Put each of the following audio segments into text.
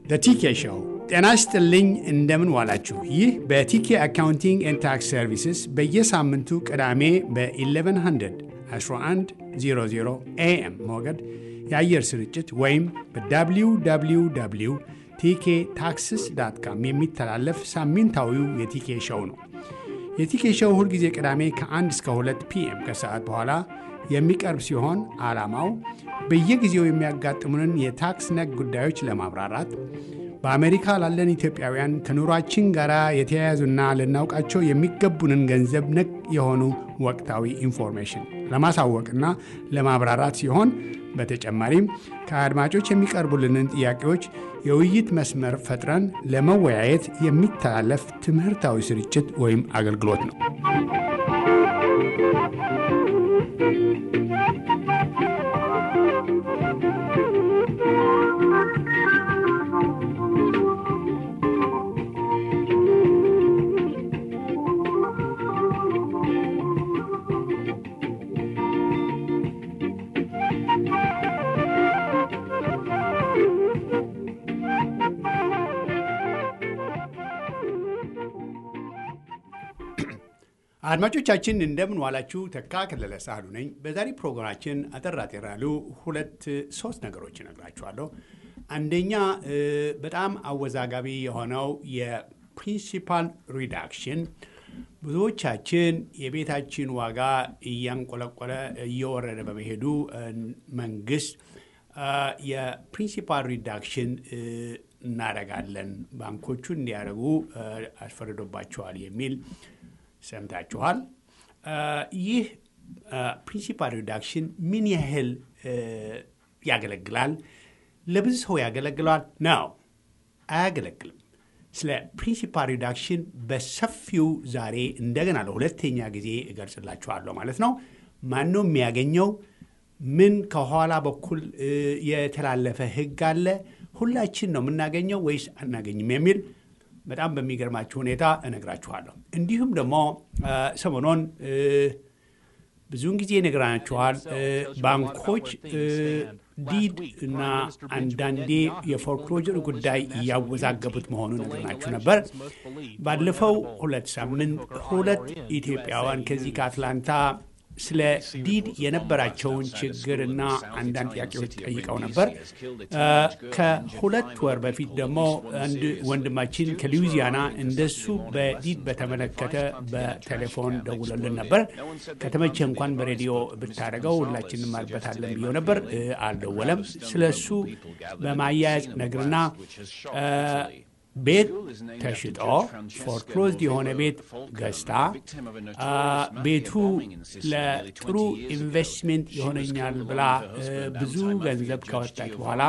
ቲኬ ሾው። ጤና ይስጥልኝ፣ እንደምን ዋላችሁ። ይህ በቲኬ አካውንቲንግ ኤንድ ታክስ ሰርቪስስ በየሳምንቱ ቅዳሜ በ1100 1100 ኤኤም ሞገድ የአየር ስርጭት ወይም በwww ቲኬ ታክስስ ዳት ካም የሚተላለፍ ሳምንታዊው የቲኬ ሾው ነው። የቲኬ ሾው ሁልጊዜ ቅዳሜ ከ1 እስከ 2 ፒኤም ከሰዓት በኋላ የሚቀርብ ሲሆን ዓላማው በየጊዜው የሚያጋጥሙንን የታክስ ነክ ጉዳዮች ለማብራራት በአሜሪካ ላለን ኢትዮጵያውያን ከኑሯችን ጋር የተያያዙና ልናውቃቸው የሚገቡንን ገንዘብ ነክ የሆኑ ወቅታዊ ኢንፎርሜሽን ለማሳወቅና ለማብራራት ሲሆን በተጨማሪም ከአድማጮች የሚቀርቡልንን ጥያቄዎች የውይይት መስመር ፈጥረን ለመወያየት የሚተላለፍ ትምህርታዊ ስርጭት ወይም አገልግሎት ነው። አድማጮቻችን እንደምን ዋላችሁ። ተካ ከለለ ሳህሉ ነኝ። በዛሬ ፕሮግራማችን አጠር አጠር ያሉ ሁለት ሶስት ነገሮች እነግራችኋለሁ። አንደኛ በጣም አወዛጋቢ የሆነው የፕሪንሲፓል ሪዳክሽን ብዙዎቻችን የቤታችን ዋጋ እያንቆለቆለ እየወረደ በመሄዱ መንግስት የፕሪንሲፓል ሪዳክሽን እናደርጋለን ባንኮቹ እንዲያደርጉ አስፈርዶባቸዋል የሚል ሰምታችኋል። ይህ ፕሪንሲፓል ሪዳክሽን ምን ያህል ያገለግላል? ለብዙ ሰው ያገለግለዋል ነው? አያገለግልም። ስለ ፕሪንሲፓል ሪዳክሽን በሰፊው ዛሬ እንደገና ለሁለተኛ ጊዜ እገልጽላችኋለሁ ማለት ነው። ማነው የሚያገኘው? ምን ከኋላ በኩል የተላለፈ ህግ አለ? ሁላችን ነው የምናገኘው ወይስ አናገኝም የሚል በጣም በሚገርማችሁ ሁኔታ እነግራችኋለሁ። እንዲሁም ደግሞ ሰሞኑን ብዙውን ጊዜ ነግራችኋል። ባንኮች ዲድ እና አንዳንዴ የፎርክሎጀር ጉዳይ እያወዛገቡት መሆኑን ነግረናችሁ ነበር። ባለፈው ሁለት ሳምንት ሁለት ኢትዮጵያውያን ከዚህ ከአትላንታ ስለ ዲድ የነበራቸውን ችግርና አንዳንድ ጥያቄዎች ጠይቀው ነበር። ከሁለት ወር በፊት ደግሞ አንድ ወንድማችን ከሉዊዚያና እንደሱ በዲድ በተመለከተ በቴሌፎን ደውለልን ነበር። ከተመቸ እንኳን በሬዲዮ ብታደርገው ሁላችንም አልበታለን ብየው ነበር። አልደወለም። ስለ እሱ በማያያዝ ነግርና ቤት ተሽጦ ፎርክሎዝድ የሆነ ቤት ገዝታ ቤቱ ለጥሩ ኢንቨስትሜንት ይሆነኛል ብላ ብዙ ገንዘብ ካወጣች በኋላ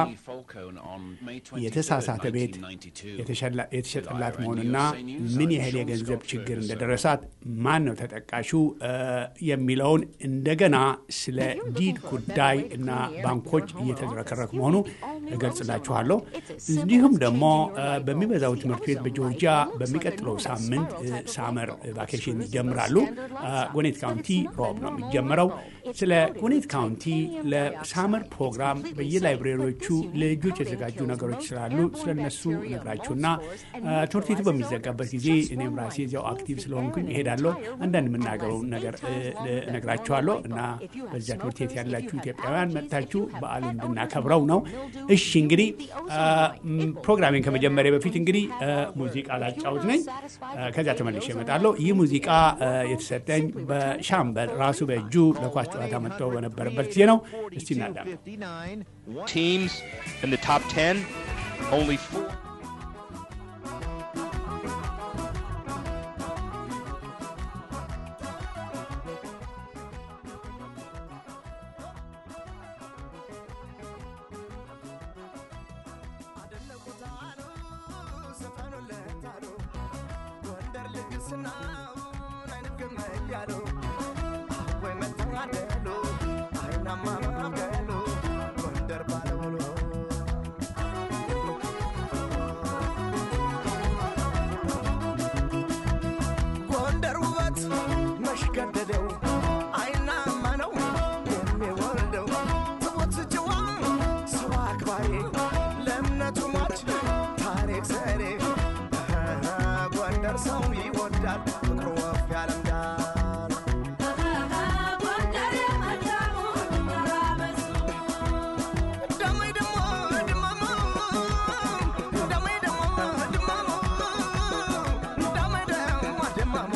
የተሳሳተ ቤት የተሸጠላት መሆኑና ምን ያህል የገንዘብ ችግር እንደደረሳት ማን ነው ተጠቃሹ የሚለውን እንደገና ስለ ዲድ ጉዳይ እና ባንኮች እየተዝረከረክ መሆኑ እገልጽላችኋለሁ። እንዲሁም ደግሞ በሚበዛው ትምህርት ቤት በጆርጂያ በሚቀጥለው ሳምንት ሳመር ቫኬሽን ይጀምራሉ። ጎኔት ካውንቲ ሮብ ነው የሚጀምረው። ስለ ጎኔት ካውንቲ ለሳመር ፕሮግራም በየላይብሬሪዎቹ ለልጆች የተዘጋጁ ነገሮች ስላሉ ስለነሱ ነግራችሁና ትምህርት ቤቱ በሚዘጋበት ጊዜ እኔም ራሴ እዚያው አክቲቭ ስለሆንኩኝ እሄዳለሁ። አንዳንድ የምናገረው ነገር እነግራችኋለሁ እና በዚያ ትምህርት ቤት ያላችሁ ኢትዮጵያውያን መጥታችሁ በዓሉ እንድናከብረው ነው። እሺ እንግዲህ ፕሮግራሜን ከመጀመሪያ በፊት እንግዲህ ሙዚቃ ላጫውት ነኝ። ከዚያ ተመልሼ እመጣለሁ። ይህ ሙዚቃ የተሰጠኝ በሻምበል ራሱ በእጁ ለኳስ ጨዋታ መጥተው በነበረበት ጊዜ ነው። እስቲ እናዳም teams in the top 10, only four. ገደደው አይናማ ነው የሚወልደው ትሞት ጅዋ ሰው አክባሪ ለእምነቱ ሟች ጎንደር ሰው ይወዳል ፍቅሩ ወፍ ያለምዳል ደማይ ደሞ ድማሙ ደማይ ደሞ ድማሙ ደማይ ደሞ ድማሙ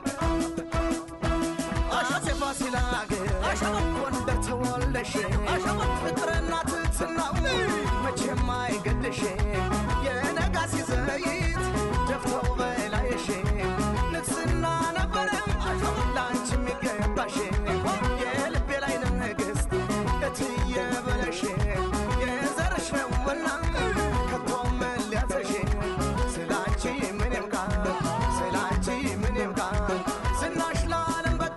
አሸቴ ፋሲል አገር ጎንደር ተወልደሽ ፍቅርና ትሕትናው መቼም አይገድሽ የነጋሲ ዘይት ደፍተው በላይሽ ንግስና ነበረ ለአንቺ የሚገባሽ የልቤ ላይ ንግሥት እትዬ በለሽ የዘርሽ ነውና ከቶም ሊያዘሽ ስላንቺ ምንም ቃል ስላንቺ ምንም ቃል ዝናሽ ለዓለም በቃ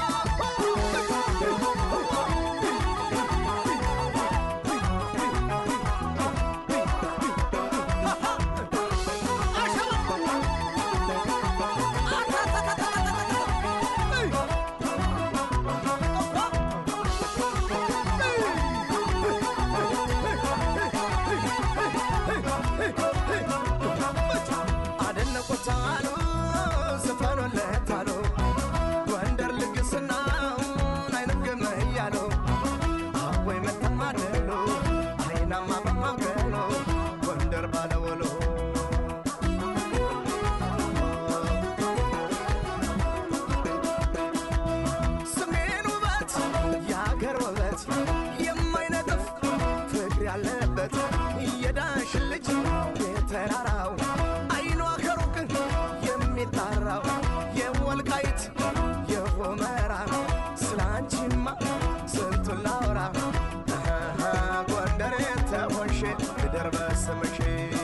አደነቁት አሉ ዘፈኑለት አሉ ጎንደር ልግስናውን አይነግም እያሉ አወይ መተማደሉ አይናማ በማገሉ ጎንደር ባለወሎ ሰሜን ውበት የአገር ውበት የማይነጥፍ ፍቅር ያለበት የዳሽን ልጅ የተራራው አይኗ ከሩቅ የሚጣራው የወልቃይት የሆመራ ስላንቺማ ስንቱን ላውራ አሃ፣ ጎንደር የተሆንሽ ምድር በስምሽ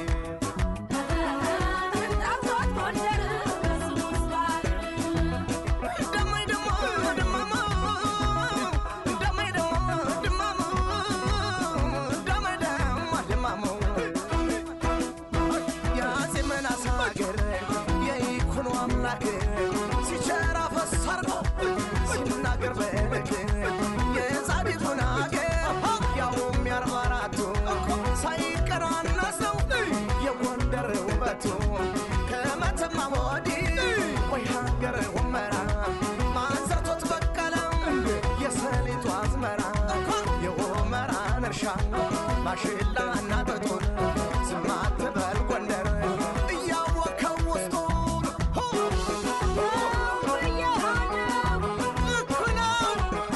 ደማይ ደሞ ድማሙ ደማይ ደሞ ድማሙ ደማይ ደሞ ድማሙ የአፄ ምናስ ሀገር የይኩኖ አምላክ ሲቸራ ፈሰርቆ ሲናገር በልክ የጻድቁን አገር ያውም የአርባ አራቱ ሳይቀናነስ ነው የጎንደር ውበቱ ከመተማ ወዲህ ወይ ሀገር ሁመራ ማንሰርቶት በቀለ የሰሊጡ አዝመራ የሁመራን እርሻ ማሽላ እና ጥጡን ዝም አትበል ጎንደር እያወከው ውስጡን ልክ ነው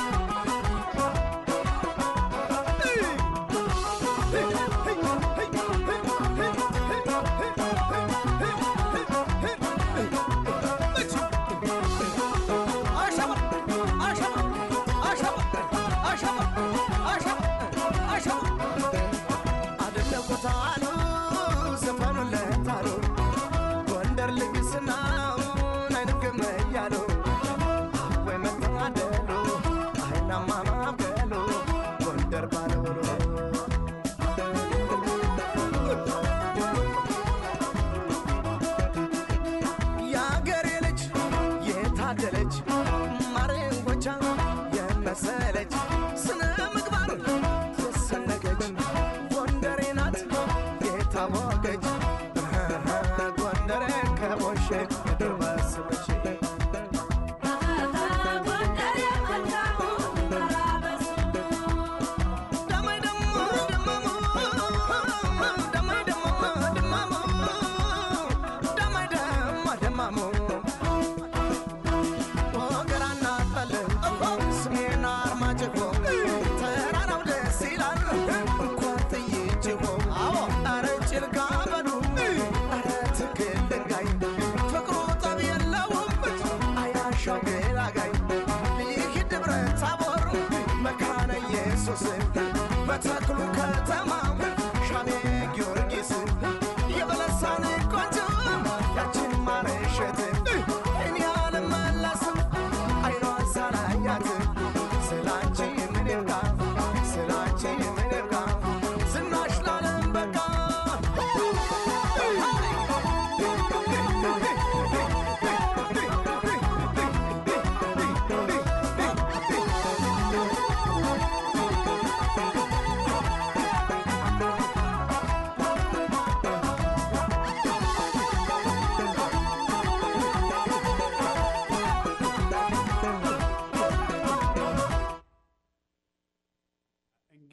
አደነቁት አሉ ዘፈኑለት አሉ ጎንደር ልግስናውን አይንግም እያሉ ወይ መተማደሉ አይናማ ማበሉ ጎንደር ባለውሎ የአገሬ ልጅ የታደለች ማረንጎቻ የመሰለች ስነ ምግባር የሰነገች ጎንደሬ ናት የታወቀች ጎንደሬ ከቦሼ ምድር በስመች ደማይ ደሞ ድማሙ ደማይ ደሞ ድማሙ ደማይ ደሞ ድማሙ ወገራና ጠልን ስሜን አርማጭሆ ተራራው ደስ ይላል እንኳን ጥይጭሆ አረ ጭልጋ በሉ አረ ትክል ድንጋይ ፍቅሩ ጠብ የለውም አያሻው ገላጋይ ይህ ደብረ ታቦር መካነ ኢየሱስ በተክሉ ከተማ ሻሜ ጊዮርጊስ የበለሳን ቆንጆ ያችን ማረሸት እኔ አልመለስም አይኗን ሳላያት ስላንቺ ምን ይብቃ ስላንቺ ምን ይብቃ ዝናሽ ላለም በቃ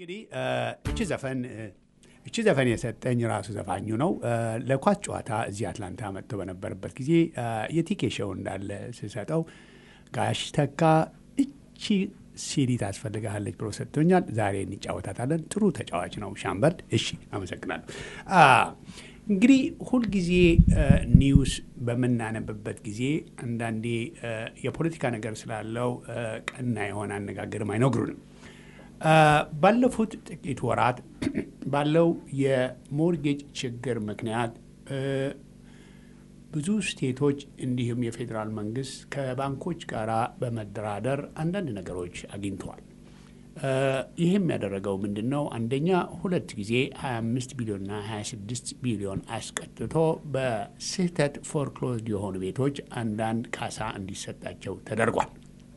እንግዲህ እቺ ዘፈን እቺ ዘፈን የሰጠኝ ራሱ ዘፋኙ ነው። ለኳስ ጨዋታ እዚህ አትላንታ መጥቶ በነበረበት ጊዜ የቲኬ ሾው እንዳለ ስሰጠው ጋሽ ተካ እቺ ሲዲ ታስፈልግሃለች ብሎ ሰጥቶኛል። ዛሬ እንጫወታታለን። ጥሩ ተጫዋች ነው ሻምበርድ። እሺ፣ አመሰግናለሁ። እንግዲህ ሁልጊዜ ኒውስ በምናነብበት ጊዜ አንዳንዴ የፖለቲካ ነገር ስላለው ቀና የሆነ አነጋገርም አይነግሩንም። ባለፉት ጥቂት ወራት ባለው የሞርጌጅ ችግር ምክንያት ብዙ ስቴቶች እንዲሁም የፌዴራል መንግስት ከባንኮች ጋር በመደራደር አንዳንድ ነገሮች አግኝተዋል። ይህም ያደረገው ምንድን ነው? አንደኛ ሁለት ጊዜ 25 ቢሊዮንና 26 ቢሊዮን አስቀጥቶ በስህተት ፎርክሎዝድ የሆኑ ቤቶች አንዳንድ ካሳ እንዲሰጣቸው ተደርጓል።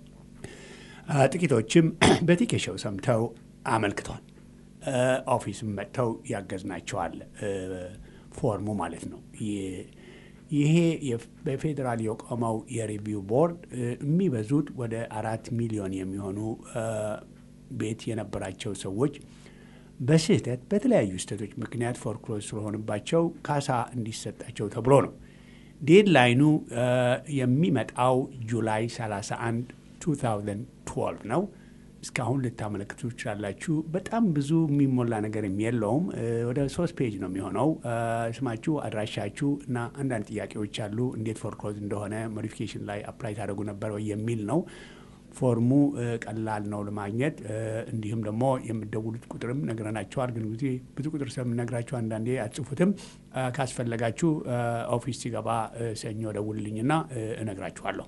ጥቂቶችም በቲኬሾው ሰምተው አመልክተዋል። ኦፊስም መጥተው ያገዝናቸዋል። ፎርሙ ማለት ነው። ይሄ በፌዴራል የቆመው የሪቪው ቦርድ የሚበዙት ወደ አራት ሚሊዮን የሚሆኑ ቤት የነበራቸው ሰዎች በስህተት በተለያዩ ስህተቶች ምክንያት ፎርክሎዝ ስለሆንባቸው ካሳ እንዲሰጣቸው ተብሎ ነው። ዴድላይኑ የሚመጣው ጁላይ 31 2012 ነው። እስካሁን ልታመለክቱ ትችላላችሁ። በጣም ብዙ የሚሞላ ነገር የለውም። ወደ ሶስት ፔጅ ነው የሚሆነው። ስማችሁ፣ አድራሻችሁ እና አንዳንድ ጥያቄዎች አሉ። እንዴት ፎርክሎዝ እንደሆነ ሞዲፊኬሽን ላይ አፕላይ ታደርጉ ነበር ወይ የሚል ነው። ፎርሙ ቀላል ነው ለማግኘት። እንዲሁም ደግሞ የምደውሉት ቁጥርም ነግረናቸዋል። ግን ጊዜ ብዙ ቁጥር ስለምነግራችሁ አንዳንዴ አትጽፉትም። ካስፈለጋችሁ ኦፊስ ሲገባ ሰኞ ደውልልኝና እነግራችኋለሁ።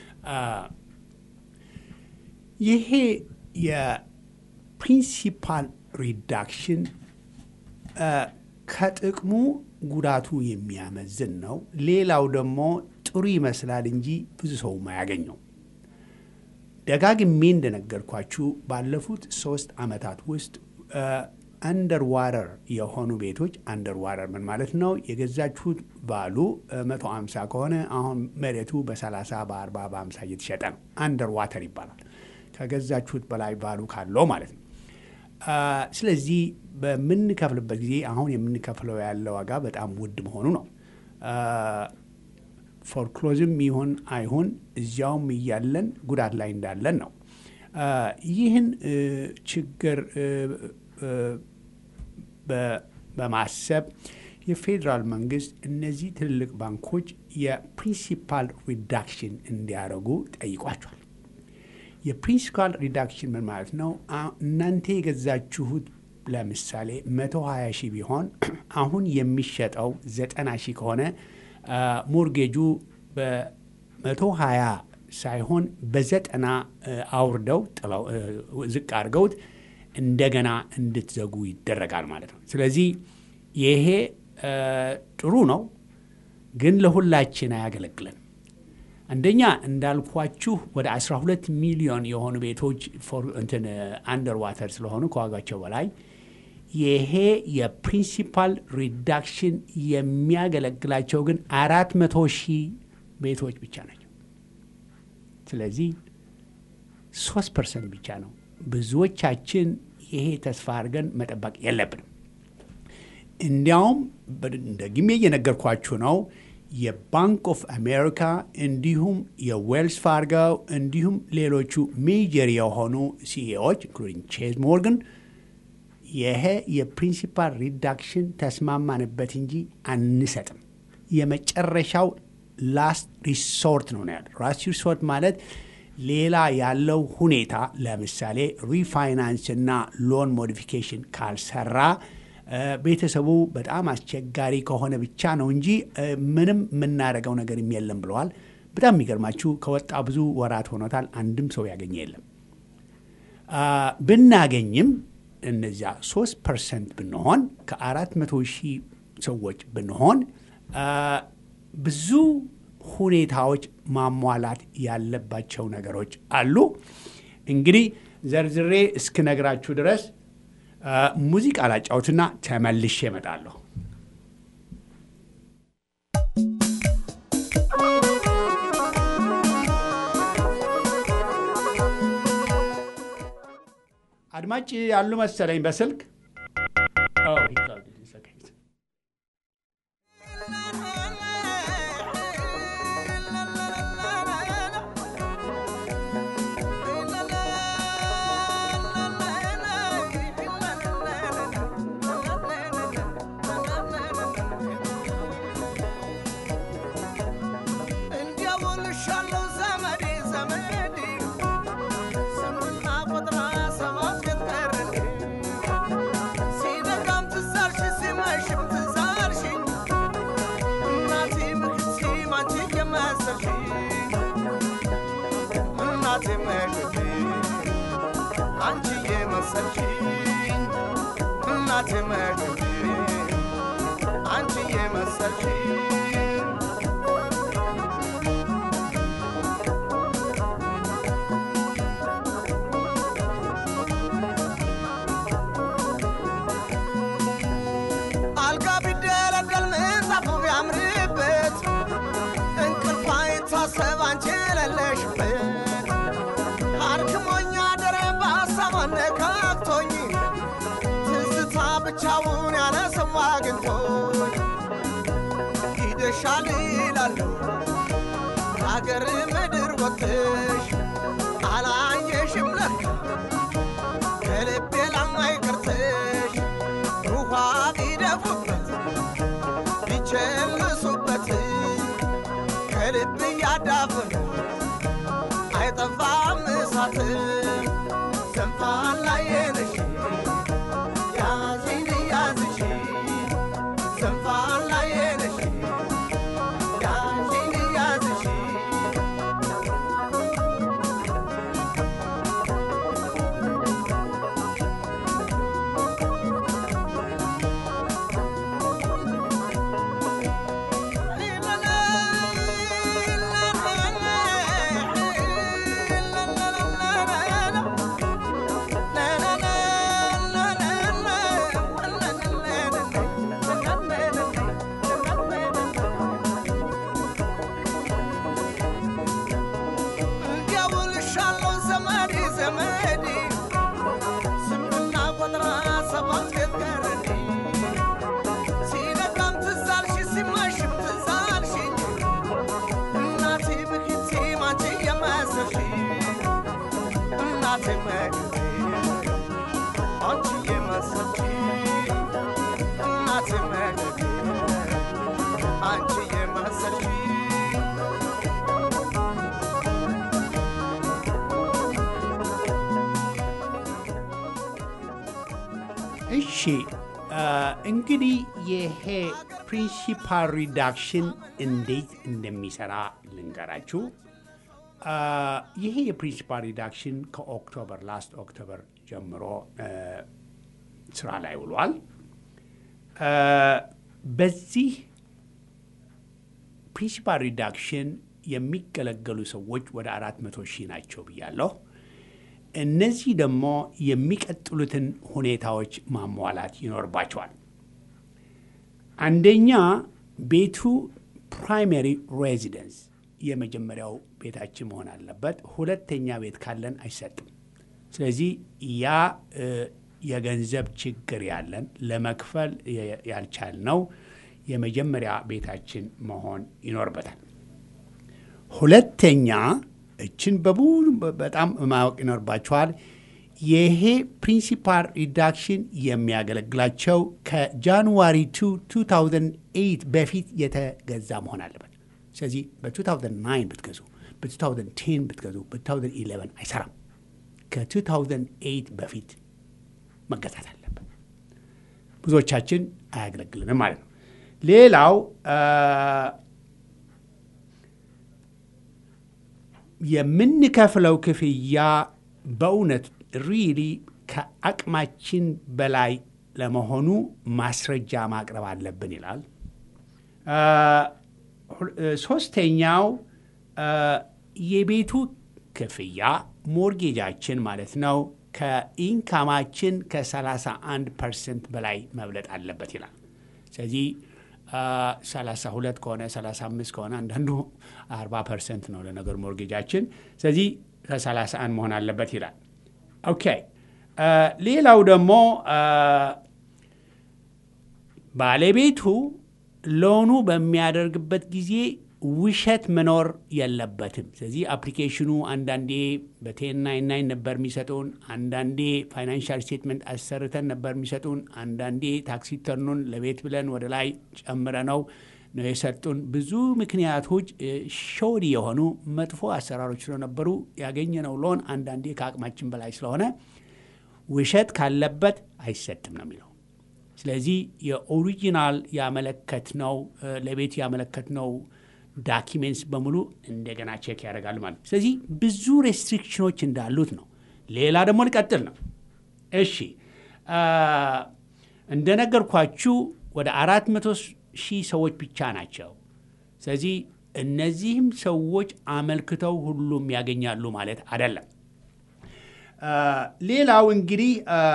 ይሄ የፕሪንሲፓል ሪዳክሽን ከጥቅሙ ጉዳቱ የሚያመዝን ነው። ሌላው ደግሞ ጥሩ ይመስላል እንጂ ብዙ ሰው አያገኘው። ደጋግሜ እንደነገርኳችሁ ባለፉት ሶስት ዓመታት ውስጥ አንደር ዋረር የሆኑ ቤቶች አንደር ዋረር ምን ማለት ነው? የገዛችሁት ባሉ 150 ከሆነ አሁን መሬቱ በ30 በ40 በ50 እየተሸጠ ነው። አንደር ዋተር ይባላል። ከገዛችሁት በላይ ባሉ ካለው ማለት ነው። ስለዚህ በምንከፍልበት ጊዜ አሁን የምንከፍለው ያለ ዋጋ በጣም ውድ መሆኑ ነው። ፎርክሎዝም ይሁን አይሁን እዚያውም እያለን ጉዳት ላይ እንዳለን ነው። ይህን ችግር በማሰብ የፌዴራል መንግስት እነዚህ ትልልቅ ባንኮች የፕሪንሲፓል ሪዳክሽን እንዲያደርጉ ጠይቋቸዋል። የፕሪንሲፓል ሪዳክሽን ምን ማለት ነው? እናንተ የገዛችሁት ለምሳሌ 120 ሺህ ቢሆን አሁን የሚሸጠው 90 ሺህ ከሆነ ሞርጌጁ በ120 ሳይሆን በዘጠና አውርደው ጥለው ዝቅ አድርገውት እንደገና እንድትዘጉ ይደረጋል ማለት ነው። ስለዚህ ይሄ ጥሩ ነው፣ ግን ለሁላችን አያገለግለን። አንደኛ እንዳልኳችሁ ወደ 12 ሚሊዮን የሆኑ ቤቶች እንትን አንደር ዋተር ስለሆኑ ከዋጋቸው በላይ ይሄ የፕሪንሲፓል ሪዳክሽን የሚያገለግላቸው ግን አራት መቶ ሺህ ቤቶች ብቻ ናቸው። ስለዚህ ሶስት ፐርሰንት ብቻ ነው። ብዙዎቻችን ይሄ ተስፋ አድርገን መጠበቅ የለብንም። እንዲያውም ደግሜ እየነገርኳችሁ ነው። የባንክ ኦፍ አሜሪካ እንዲሁም የዌልስ ፋርጎ እንዲሁም ሌሎቹ ሜጀር የሆኑ ሲኤዎች ኢንክሉዲንግ ቼዝ ሞርጋን ይሄ የፕሪንሲፓል ሪዳክሽን ተስማማንበት እንጂ አንሰጥም፣ የመጨረሻው ላስት ሪሶርት ነው ነው ያለ። ላስት ሪሶርት ማለት ሌላ ያለው ሁኔታ ለምሳሌ ሪፋይናንስ እና ሎን ሞዲፊኬሽን ካልሰራ ቤተሰቡ በጣም አስቸጋሪ ከሆነ ብቻ ነው እንጂ ምንም የምናደርገው ነገር የለም ብለዋል። በጣም የሚገርማችሁ ከወጣ ብዙ ወራት ሆኖታል። አንድም ሰው ያገኘ የለም። ብናገኝም እነዚያ ሶስት ፐርሰንት ብንሆን ከአራት መቶ ሺህ ሰዎች ብንሆን ብዙ ሁኔታዎች ማሟላት ያለባቸው ነገሮች አሉ። እንግዲህ ዘርዝሬ እስክነግራችሁ ድረስ ሙዚቃ ላጫውትና ተመልሼ እመጣለሁ። አድማጭ ያሉ መሰለኝ በስልክ Oh, he called it. It's okay. እንዲያውልሻለው ዘመዴ ዘመዴ ስምና ቁጥራ ሰባት ቤት ቀረን ሲነጋም ትዛልሽ ሲመሽም ትዛልሽኝ እናቴ ምክት ማንቺ የመሰልሽ እናቴ መግቢ አንቺ የመሰልሽኝ እናቴ መግቢ አንቺ የመሰልሽኝ አልጋ ቢደለደል ምንጣፉ ቢያምርበት እንቅልፍ አይታሰብ አንቺ የሌለሽበት አርክሞኛ ደረ በሀሳብ አነካክቶኝ ትዝታ ብቻውን ያለ ሰው አግኝቶኝ ሂደሻል ይላለሁ ከአገር ምድር ወጥሽ አላየሽም ለካ ከልቤ ላማይ ቀርተሽ ውሃ ቢደፉበት ቢቸልሱበት ከልብ እያዳፈነ አይጠፋም እሳት ዘንፋን ላይ ነሽ ያዚን ያዝሽ ዘንፋን ላይ ነሽ ያዚን ያዝሽ እንዲያውልሻለሁ ዘመዴ ዘመዴ ስምና ቆጥራ ሰባት ቤት ቀረኔ ሲነጋም ትዛልሽ ሲመሽም ትዛልሽኝ እናቴ ብክቴ ማንቺ የመሰልሽ እናቴ መግቴ አንቺ የመሰልሽ እናቴ መግቴ አንቺ የመሰልሽ እሺ አ፣ እንግዲህ ይሄ ፕሪንሲፓል ሪዳክሽን እንዴት እንደሚሰራ ልንገራችሁ። አ፣ ይሄ የፕሪንሲፓል ሪዳክሽን ከኦክቶበር ላስት ኦክቶበር ጀምሮ አ፣ ስራ ላይ ውሏል። አ፣ በዚህ ፕሪንሲፓል ሪዳክሽን የሚገለገሉ ሰዎች ወደ አራት መቶ ሺህ ናቸው ብያለሁ። እነዚህ ደግሞ የሚቀጥሉትን ሁኔታዎች ማሟላት ይኖርባቸዋል። አንደኛ ቤቱ ፕራይመሪ ሬዚደንስ የመጀመሪያው ቤታችን መሆን አለበት። ሁለተኛ ቤት ካለን አይሰጥም። ስለዚህ ያ እ፣ የገንዘብ ችግር ያለን ለመክፈል የ- ያልቻልነው የመጀመሪያ ቤታችን መሆን ይኖርበታል። ሁለተኛ እችን በሙሉ በጣም ማወቅ ይኖርባቸዋል። ይሄ ፕሪንሲፓል ሪዳክሽን የሚያገለግላቸው ከጃንዋሪ 2 2008 በፊት የተገዛ መሆን አለበት። ስለዚህ በ2009 ብትገዙ፣ በ2010 ብትገዙ፣ በ2011 አይሰራም። ከ2008 በፊት መገዛት አለበት። ብዙዎቻችን አያገለግልንም ማለት ነው። ሌላው አ፣ የምንከፍለው ክፍያ በእውነት ሪሊ ከአቅማችን በላይ ለመሆኑ ማስረጃ ማቅረብ አለብን ይላል። አ፣ ሁ- እ፣ ሶስተኛው አ፣ የቤቱ ክፍያ ሞርጌጃችን ማለት ነው ከኢንካማችን ከ31 ፐርሰንት በላይ መብለጥ አለበት ይላል። ስለዚህ አ፣ 32 ከሆነ 35 ከሆነ አንዳንዱ 40 ፐርሰንት ነው ለነገሩ ሞርጌጃችን። ስለዚህ ከ31 መሆን አለበት ይላል። ኦኬ ሌላው ደግሞ ባለቤቱ ሎኑ በሚያደርግበት ጊዜ ውሸት መኖር የለበትም። ስለዚህ አፕሊኬሽኑ አንዳንዴ በቴን ናይን ናይን ነበር የሚሰጡን፣ አንዳንዴ ፋይናንሻል ስቴትመንት አሰርተን ነበር የሚሰጡን፣ አንዳንዴ ታክሲ ተርኑን ለቤት ብለን ወደ ላይ ጨምረ ነው ነው የሰጡን። ብዙ ምክንያቶች ሾዲ የሆኑ መጥፎ አሰራሮች ስለነበሩ ያገኘነው ሎን አንዳንዴ ከአቅማችን በላይ ስለሆነ ውሸት ካለበት አይሰጥም ነው የሚለው። ስለዚህ የኦሪጂናል ያመለከትነው ለቤት ያመለከትነው ዳኪሜንትስ በሙሉ እንደገና ቼክ ያደርጋሉ ማለት ነው። ስለዚህ ብዙ ሬስትሪክሽኖች እንዳሉት ነው። ሌላ ደግሞ ሊቀጥል ነው። እሺ እንደነገርኳችሁ ወደ አራት መቶ ሺህ ሰዎች ብቻ ናቸው። ስለዚህ እነዚህም ሰዎች አመልክተው ሁሉም ያገኛሉ ማለት አይደለም። ሌላው እንግዲህ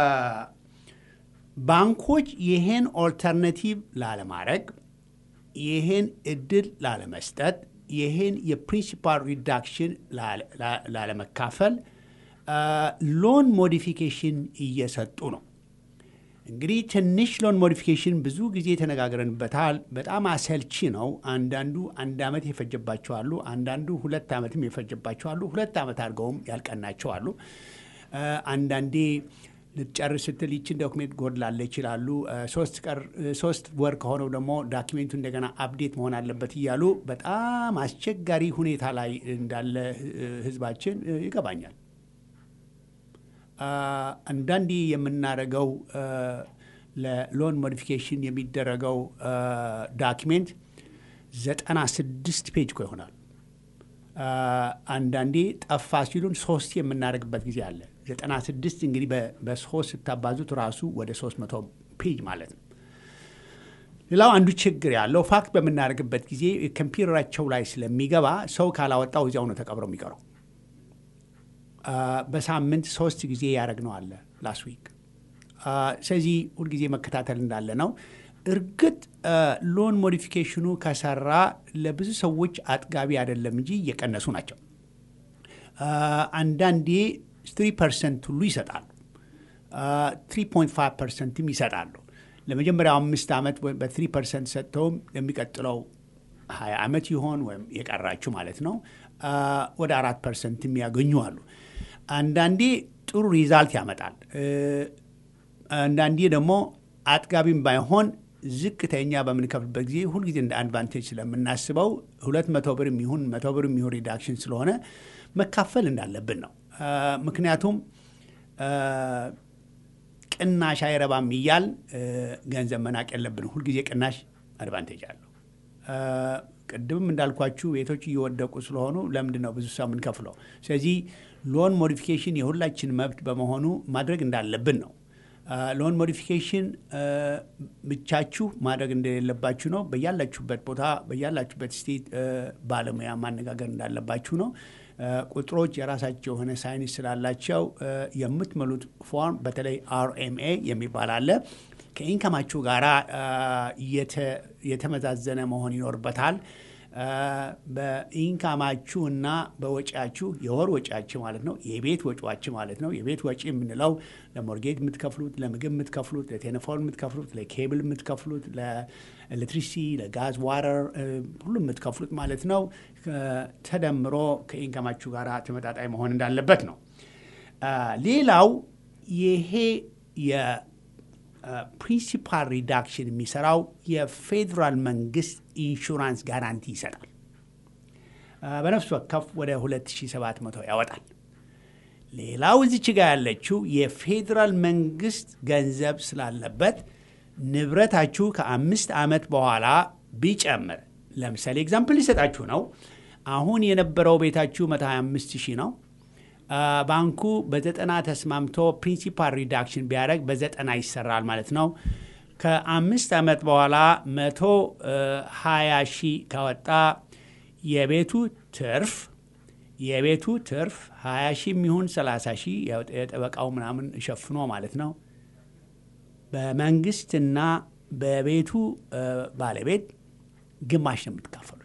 ባንኮች ይሄን ኦልተርናቲቭ ላለማድረግ ይሄን እድል ላለመስጠት ይሄን የፕሪንሲፓል ሪዳክሽን ላለመካፈል ሎን ሞዲፊኬሽን እየሰጡ ነው። እንግዲህ ትንሽ ሎን ሞዲፊኬሽን ብዙ ጊዜ ተነጋግረንበታል። በጣም አሰልቺ ነው። አንዳንዱ አንድ ዓመት የፈጀባቸዋሉ፣ አንዳንዱ ሁለት ዓመትም የፈጀባቸዋሉ፣ ሁለት ዓመት አድርገውም ያልቀናቸዋሉ። አንዳንዴ ልትጨርስ ስትል ይችን ዶክሜንት ጎድላለ ይችላሉ። ሶስት ወር ከሆነው ደግሞ ዳኪሜንቱ እንደገና አፕዴት መሆን አለበት እያሉ በጣም አስቸጋሪ ሁኔታ ላይ እንዳለ ህዝባችን ይገባኛል። አንዳንዴ የምናደርገው ለሎን ሞዲፊኬሽን የሚደረገው ዳኪሜንት ዘጠና ስድስት ፔጅ እኮ ይሆናል። አንዳንዴ ጠፋ ሲሉን ሶስት የምናደርግበት ጊዜ አለ። ዘጠና ስድስት እንግዲህ በሶስት ስታባዙት ራሱ ወደ ሶስት መቶ ፔጅ ማለት ነው። ሌላው አንዱ ችግር ያለው ፋክት በምናደርግበት ጊዜ ኮምፒውተራቸው ላይ ስለሚገባ ሰው ካላወጣው እዚያው ነው ተቀብረው የሚቀረው። በሳምንት ሶስት ጊዜ ያደረግነው አለ ላስት ዊክ። ስለዚህ ሁልጊዜ መከታተል እንዳለ ነው። እርግጥ ሎን ሞዲፊኬሽኑ ከሰራ ለብዙ ሰዎች አጥጋቢ አይደለም እንጂ እየቀነሱ ናቸው። አንዳንዴ ትሪ ፐርሰንት ሁሉ ይሰጣሉ። ትሪ ፖይንት ፋይቭ ፐርሰንትም ይሰጣሉ። ለመጀመሪያው አምስት ዓመት በትሪ ፐርሰንት ሰጥተውም የሚቀጥለው ሀያ ዓመት ይሆን ወይም የቀራችሁ ማለት ነው ወደ አራት ፐርሰንትም ያገኙ አሉ። አንዳንዴ ጥሩ ሪዛልት ያመጣል። አንዳንዴ ደግሞ አጥጋቢም ባይሆን ዝቅተኛ በምንከፍልበት ጊዜ ሁልጊዜ እንደ አድቫንቴጅ ስለምናስበው ሁለት መቶ ብር የሚሆን መቶ ብር የሚሆን ሪዳክሽን ስለሆነ መካፈል እንዳለብን ነው። ምክንያቱም ቅናሽ አይረባም እያል ገንዘብ መናቅ የለብንም። ሁልጊዜ ቅናሽ አድቫንቴጅ አለው። ቅድምም እንዳልኳችሁ ቤቶች እየወደቁ ስለሆኑ ለምንድን ነው ብዙ ሰው የምንከፍለው? ስለዚህ ሎን ሞዲፊኬሽን የሁላችን መብት በመሆኑ ማድረግ እንዳለብን ነው። ሎን ሞዲፊኬሽን ብቻችሁ ማድረግ እንደሌለባችሁ ነው። በያላችሁበት ቦታ በያላችሁበት ስቴት ባለሙያ ማነጋገር እንዳለባችሁ ነው። ቁጥሮች የራሳቸው የሆነ ሳይንስ ስላላቸው የምትመሉት ፎርም በተለይ አርኤምኤ የሚባል አለ ከኢንከማችሁ ጋር የተመዛዘነ መሆን ይኖርበታል። በኢንካማችሁ እና በወጪያችሁ የወር ወጪያችሁ ማለት ነው፣ የቤት ወጪዋችሁ ማለት ነው። የቤት ወጪ የምንለው ለሞርጌጅ የምትከፍሉት፣ ለምግብ የምትከፍሉት፣ ለቴሌፎን የምትከፍሉት፣ ለኬብል የምትከፍሉት፣ ለኤሌክትሪሲቲ፣ ለጋዝ ዋተር ሁሉ የምትከፍሉት ማለት ነው። ተደምሮ ከኢንካማችሁ ጋር ተመጣጣኝ መሆን እንዳለበት ነው። ሌላው ይሄ ፕሪንሲፓል ሪዳክሽን የሚሰራው የፌዴራል መንግስት ኢንሹራንስ ጋራንቲ ይሰጣል። በነፍስ ወከፍ ወደ 2700 ያወጣል። ሌላው እዚች ጋ ያለችው የፌዴራል መንግስት ገንዘብ ስላለበት ንብረታችሁ ከአምስት ዓመት በኋላ ቢጨምር ለምሳሌ ኤግዛምፕል ሊሰጣችሁ ነው። አሁን የነበረው ቤታችሁ 125 ሺህ ነው። ባንኩ በዘጠና ተስማምቶ ፕሪንሲፓል ሪዳክሽን ቢያደርግ በዘጠና ይሰራል ማለት ነው። ከአምስት ዓመት በኋላ መቶ ሀያ ሺህ ካወጣ የቤቱ ትርፍ የቤቱ ትርፍ ሀያ ሺህ የሚሆን ሰላሳ ሺህ የጠበቃው ምናምን ሸፍኖ ማለት ነው በመንግስትና በቤቱ ባለቤት ግማሽ ነው የምትካፈሉት።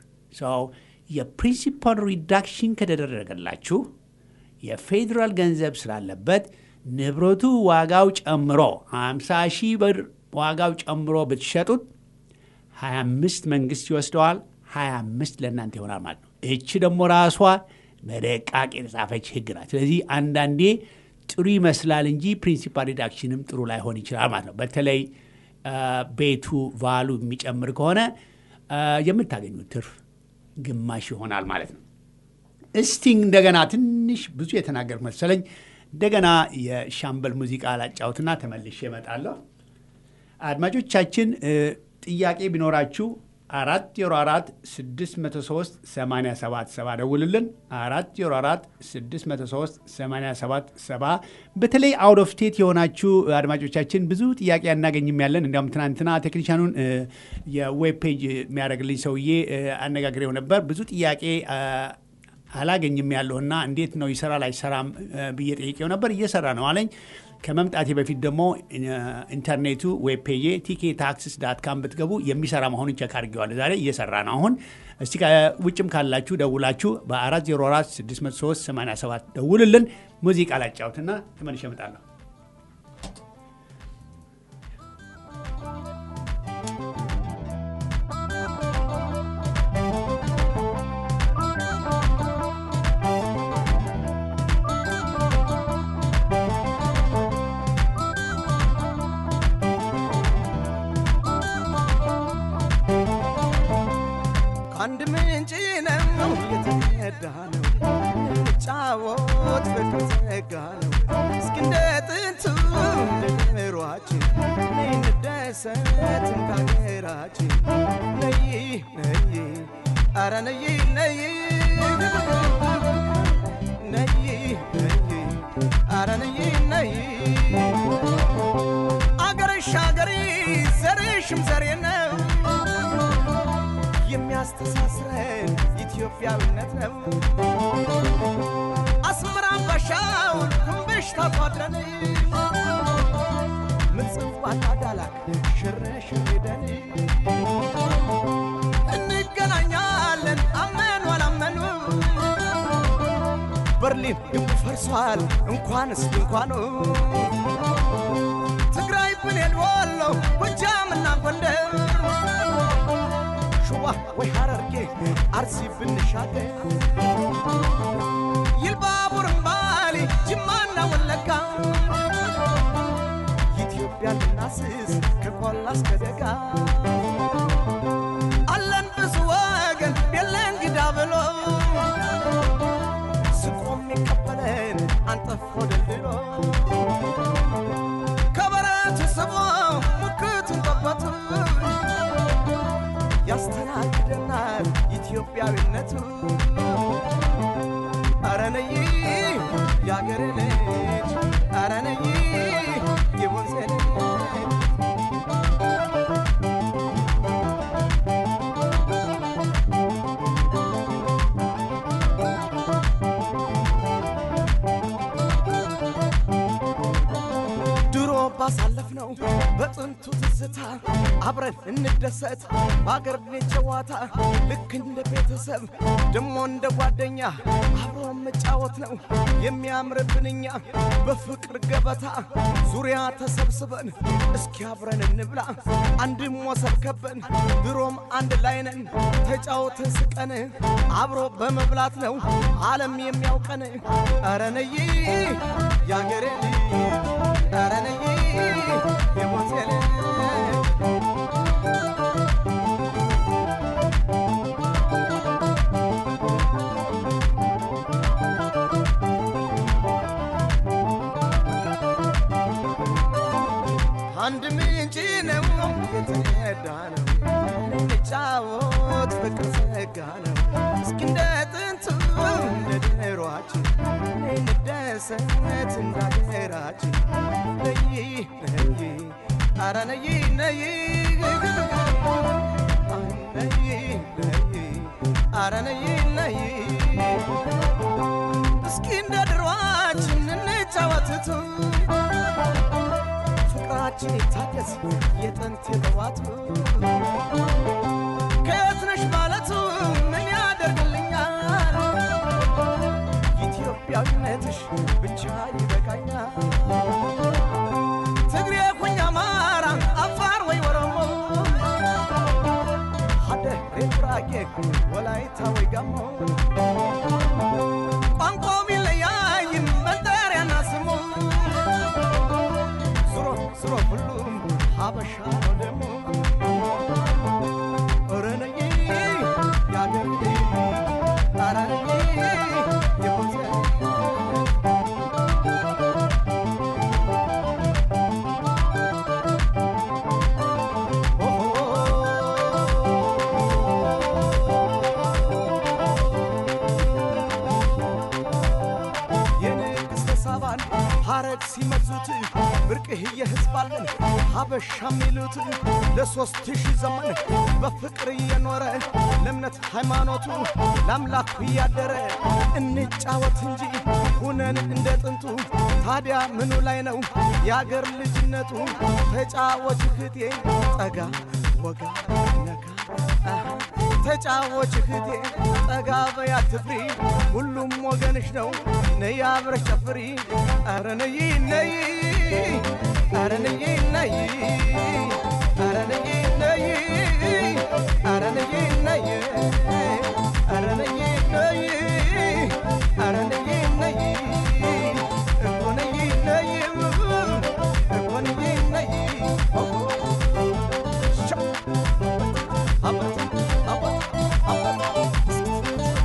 የፕሪንሲፓል ሪዳክሽን ከተደረገላችሁ የፌዴራል ገንዘብ ስላለበት ንብረቱ ዋጋው ጨምሮ 50 ሺህ ብር ዋጋው ጨምሮ ብትሸጡት 25 መንግስት ይወስደዋል፣ 25 ለእናንተ ይሆናል ማለት ነው። እቺ ደግሞ ራሷ በደቃቅ የተጻፈች ህግ ናት። ስለዚህ አንዳንዴ ጥሩ ይመስላል እንጂ ፕሪንሲፓል ሪዳክሽንም ጥሩ ላይሆን ይችላል ማለት ነው። በተለይ ቤቱ ቫሉ የሚጨምር ከሆነ የምታገኙት ትርፍ ግማሽ ይሆናል ማለት ነው። እስቲ እንደገና ትንሽ ብዙ የተናገር መሰለኝ። እንደገና የሻምበል ሙዚቃ ላጫውትና ተመልሼ እመጣለሁ። አድማጮቻችን ጥያቄ ቢኖራችሁ አራት ዜሮ አራት ስድስት መቶ ሶስት ሰማንያ ሰባት ሰባ ደውልልን። አራት ዜሮ አራት ስድስት መቶ ሶስት ሰማንያ ሰባት ሰባ በተለይ አውት ኦፍ ስቴት የሆናችሁ አድማጮቻችን ብዙ ጥያቄ አናገኝም ያለን። እንዲያውም ትናንትና ቴክኒሻኑን የዌብ ፔጅ የሚያደርግልኝ ሰውዬ አነጋግሬው ነበር። ብዙ ጥያቄ አላገኝም ያለውና እንዴት ነው ይሰራል አይሰራም ብዬ ጠይቄው ነበር። እየሰራ ነው አለኝ። ከመምጣቴ በፊት ደግሞ ኢንተርኔቱ ዌብ ፔጄ ቲኬ ታክስስ ዳት ካም ብትገቡ የሚሰራ መሆኑን ቸክ አድርጌዋለሁ። ዛሬ እየሰራ ነው። አሁን እስቲ ውጭም ካላችሁ ደውላችሁ በ404 603 87 ደውልልን። ሙዚቃ ላጫውትና ተመልሼ እመጣለሁ። አንድ ምንጭ ነው የተቀዳ ነው ጫወት ፍቅር ጸጋ ነው እስኪ እንደ ጥንቱ እንደ ኑሯችን ነይ እንደሰት ከሀገራችን ነይ ነይ አረ ነይ ነይ ነይ ነይ አረ ነይ ነይ አገርሽ አገሬ ዘርሽም ዘሬ ነው የሚያስተሳስረን ኢትዮጵያዊነት ነው። አስመራ ባሻው ክንብሽ ታቋድረን ምጽዋት አዳላክ ሽርሽር ሄደን እንገናኛለን አመኑ አላመኑ በርሊን ግንቡ ፈርሷል እንኳንስ ድንኳኑ ትግራይ ብኔን ወሎ ጎጃምና ጎንደር ሸዋ ወይ ሐረርጌ አርሲ ብንሻገር ይልባቡርን ባሌ ጅማና ወለጋ ኢትዮጵያ ልናስስ ከቆላ እስከ ደጋ አለን ብዙ ወገን የለን ግዳ ብሎ ስቆም የሚቀበለን አንጠፎ ደልድሎ ከበረቱ ስቦ ሙክቱን ጠበቱ ያስተናግደናል ኢትዮጵያዊነቱ። አረ ነይ የአገሬ ልጅ፣ አረ ነይ የወንዜ ልጅ ድሮ ባሳለፍነው በጥንቱ ትዝታ አብረን እንደሰት በአገር ቤት ጨዋታ ልክ እንደ ቤተሰብ ደሞ እንደ ጓደኛ አብሮ መጫወት ነው የሚያምርብን እኛ በፍቅር ገበታ ዙሪያ ተሰብስበን እስኪ አብረን እንብላ አንድ ሞሰብ ከበን ድሮም አንድ ላይ ነን ተጫውተን ስቀን አብሮ በመብላት ነው ዓለም የሚያውቀን ኧረ ነይ ያገሬ ልጅ ኧረ ነይ የሞቴ ልጅ አንድ ምንጭ ነው የተቀዳ ነው እንጫወት ፍቅር ጸጋ ነው እስኪ እንደ ጥንቱ እንደ ድሯችን እንደሰት እንዳገራችን ነይ ነይ አረ ነይ ነይ ነይ ነይ አረ ነይ ነይ እስኪ እንደ ድሯችን እንጫወትቱ ፍቅራችን ይታደስ የጥንት የጠዋቱ ከየት ነሽ ማለቱ ምን ያደርግልኛል ኢትዮጵያ ኢትዮጵያዊነትሽ ብቻ ይበቃኛል። ትግሬ ሁኝ አማራ፣ አፋር ወይ ኦሮሞ፣ ሀደሬ ጉራጌ፣ ወላይታ ወይ ጋሞ ቋንቋው ቢለያይም መጠሪያና ስሙ ዙሮ ዙሮ ሁሉም ሀበሻ ነው ደሞ ኧረ ነይ ያገር ኧረ ነይ የቦዘ የንግሥተ ሳባን ሐረግ ሲመዙት ብርቅህ የሕዝብ አለን ሀበሻ የሚሉት ለሦስት ሺህ ዘመን በፍቅር እየኖረ ለእምነት ሃይማኖቱ ለአምላኩ እያደረ እንጫወት እንጂ ሁነን እንደ ጥንቱ ታዲያ ምኑ ላይ ነው የአገር ልጅነቱ? ተጫወች እህቴ ጠጋ ወጋ ነካ አሃ ተጫወች እህቴ ጠጋ በይ አትፍሪ፣ ሁሉም ወገንሽ ነው። ነይ አብረሽ ጨፍሪ፣ ኧረ ነይ ነይ፣ ኧረ ነይ ነይ፣ ኧረ ነይ ነይ፣ ኧረ ነይ ነይ፣ ኧረ ነይ ነይ፣ ኧረ ነይ ነይ፣ እኮ ነይ ነይ፣ እኮ ነይ ነይ አባት አባት አባት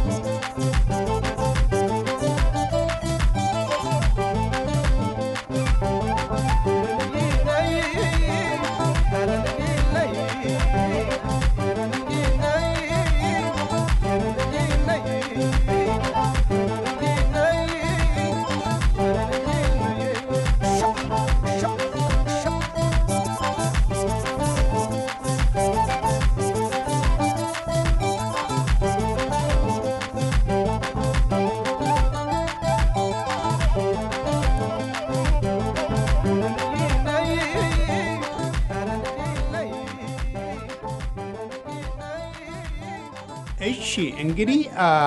እሺ እንግዲህ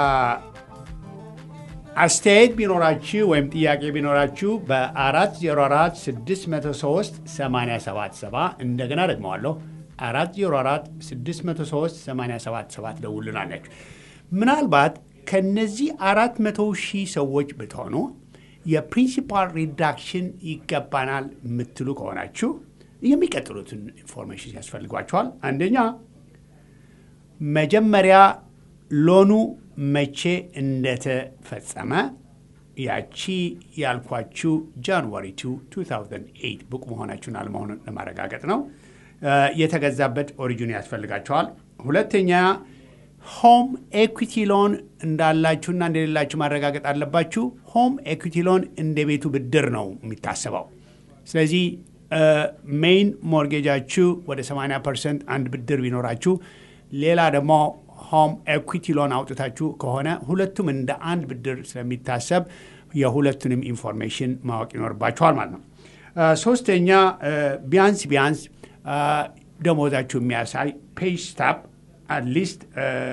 አስተያየት ቢኖራችሁ ወይም ጥያቄ ቢኖራችሁ በ404 603 877 እንደገና ደግመዋለሁ 404 603 877 ደውሉናላችሁ። ምናልባት ከነዚህ 400 ሺህ ሰዎች ብትሆኑ የፕሪንሲፓል ሪዳክሽን ይገባናል የምትሉ ከሆናችሁ የሚቀጥሉትን ኢንፎርሜሽን ያስፈልጓቸዋል። አንደኛ መጀመሪያ ሎኑ መቼ እንደተፈጸመ ያቺ ያልኳችሁ ጃንዋሪ 2 2008 ብቁ መሆናችሁን አለመሆኑን ለማረጋገጥ ነው። የተገዛበት ኦሪጂን ያስፈልጋቸዋል። ሁለተኛ ሆም ኤኩቲ ሎን እንዳላችሁና እንደሌላችሁ ማረጋገጥ አለባችሁ። ሆም ኤኩቲ ሎን እንደ ቤቱ ብድር ነው የሚታሰበው። ስለዚህ ሜይን ሞርጌጃችሁ ወደ 80 ፐርሰንት አንድ ብድር ቢኖራችሁ ሌላ ደግሞ ሆም ኤኩቲ ሎን አውጥታችሁ ከሆነ ሁለቱም እንደ አንድ ብድር ስለሚታሰብ የሁለቱንም ኢንፎርሜሽን ማወቅ ይኖርባችኋል ማለት ነው። ሶስተኛ ቢያንስ ቢያንስ ደሞዛችሁ የሚያሳይ ፔይ ስታፕ አትሊስት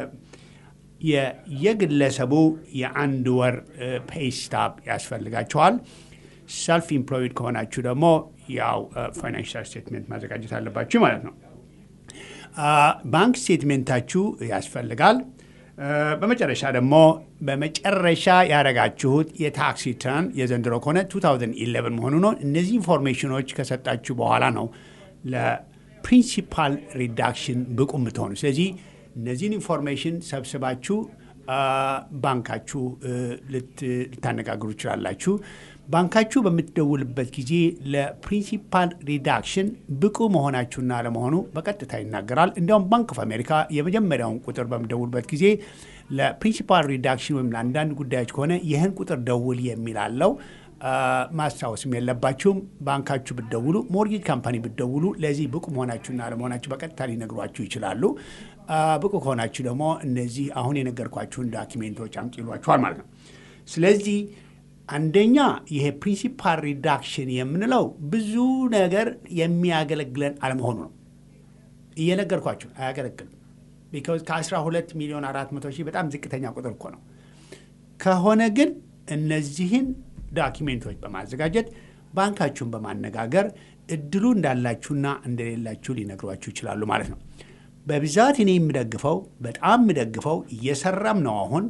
የግለሰቡ የአንድ ወር ፔይ ስታፕ ያስፈልጋቸዋል። ሰልፍ ኢምፕሎይድ ከሆናችሁ ደግሞ ያው ፋይናንሻል ስቴትሜንት ማዘጋጀት አለባችሁ ማለት ነው። ባንክ ስቴትሜንታችሁ ያስፈልጋል። በመጨረሻ ደግሞ በመጨረሻ ያደረጋችሁት የታክስ ሪተርን የዘንድሮ ከሆነ 2011 መሆኑ ነው። እነዚህ ኢንፎርሜሽኖች ከሰጣችሁ በኋላ ነው ለፕሪንሲፓል ሪዳክሽን ብቁ የምትሆኑ። ስለዚህ እነዚህን ኢንፎርሜሽን ሰብስባችሁ ባንካችሁ ልታነጋግሩ ይችላላችሁ። ባንካችሁ በምትደውልበት ጊዜ ለፕሪንሲፓል ሪዳክሽን ብቁ መሆናችሁና ለመሆኑ በቀጥታ ይናገራል። እንዲያውም ባንክ ኦፍ አሜሪካ የመጀመሪያውን ቁጥር በምደውልበት ጊዜ ለፕሪንሲፓል ሪዳክሽን ወይም ለአንዳንድ ጉዳዮች ከሆነ ይህን ቁጥር ደውል የሚል አለው። ማስታወስም የለባችሁም። ባንካችሁ ብትደውሉ፣ ሞርጌጅ ካምፓኒ ብትደውሉ ለዚህ ብቁ መሆናችሁና ለመሆናችሁ በቀጥታ ሊነግሯችሁ ይችላሉ። ብቁ ከሆናችሁ ደግሞ እነዚህ አሁን የነገርኳችሁን ዳኪሜንቶች አምጡ ይሏችኋል ማለት ነው። ስለዚህ አንደኛ ይሄ ፕሪንሲፓል ሪዳክሽን የምንለው ብዙ ነገር የሚያገለግለን አለመሆኑ ነው። እየነገርኳችሁ አያገለግልም። ቢካዝ ከ12 ሚሊዮን 400 ሺህ በጣም ዝቅተኛ ቁጥር እኮ ነው። ከሆነ ግን እነዚህን ዳኪሜንቶች በማዘጋጀት ባንካችሁን በማነጋገር እድሉ እንዳላችሁና እንደሌላችሁ ሊነግሯችሁ ይችላሉ ማለት ነው። በብዛት እኔ የምደግፈው በጣም የምደግፈው እየሰራም ነው። አሁን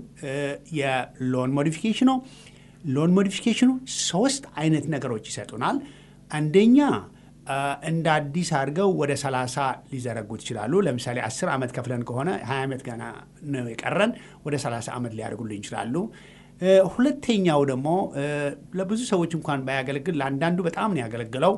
የሎን ሞዲፊኬሽኑ ሎን ሞዲፊኬሽኑ ሶስት አይነት ነገሮች ይሰጡናል። አንደኛ እንደ አዲስ አድርገው ወደ 30 ሊዘረጉት ይችላሉ። ለምሳሌ 10 ዓመት ከፍለን ከሆነ 20 ዓመት ገና ነው የቀረን ወደ 30 ዓመት ሊያደርጉልን ይችላሉ። ሁለተኛው ደግሞ ለብዙ ሰዎች እንኳን ባያገለግል ለአንዳንዱ በጣም ነው ያገለግለው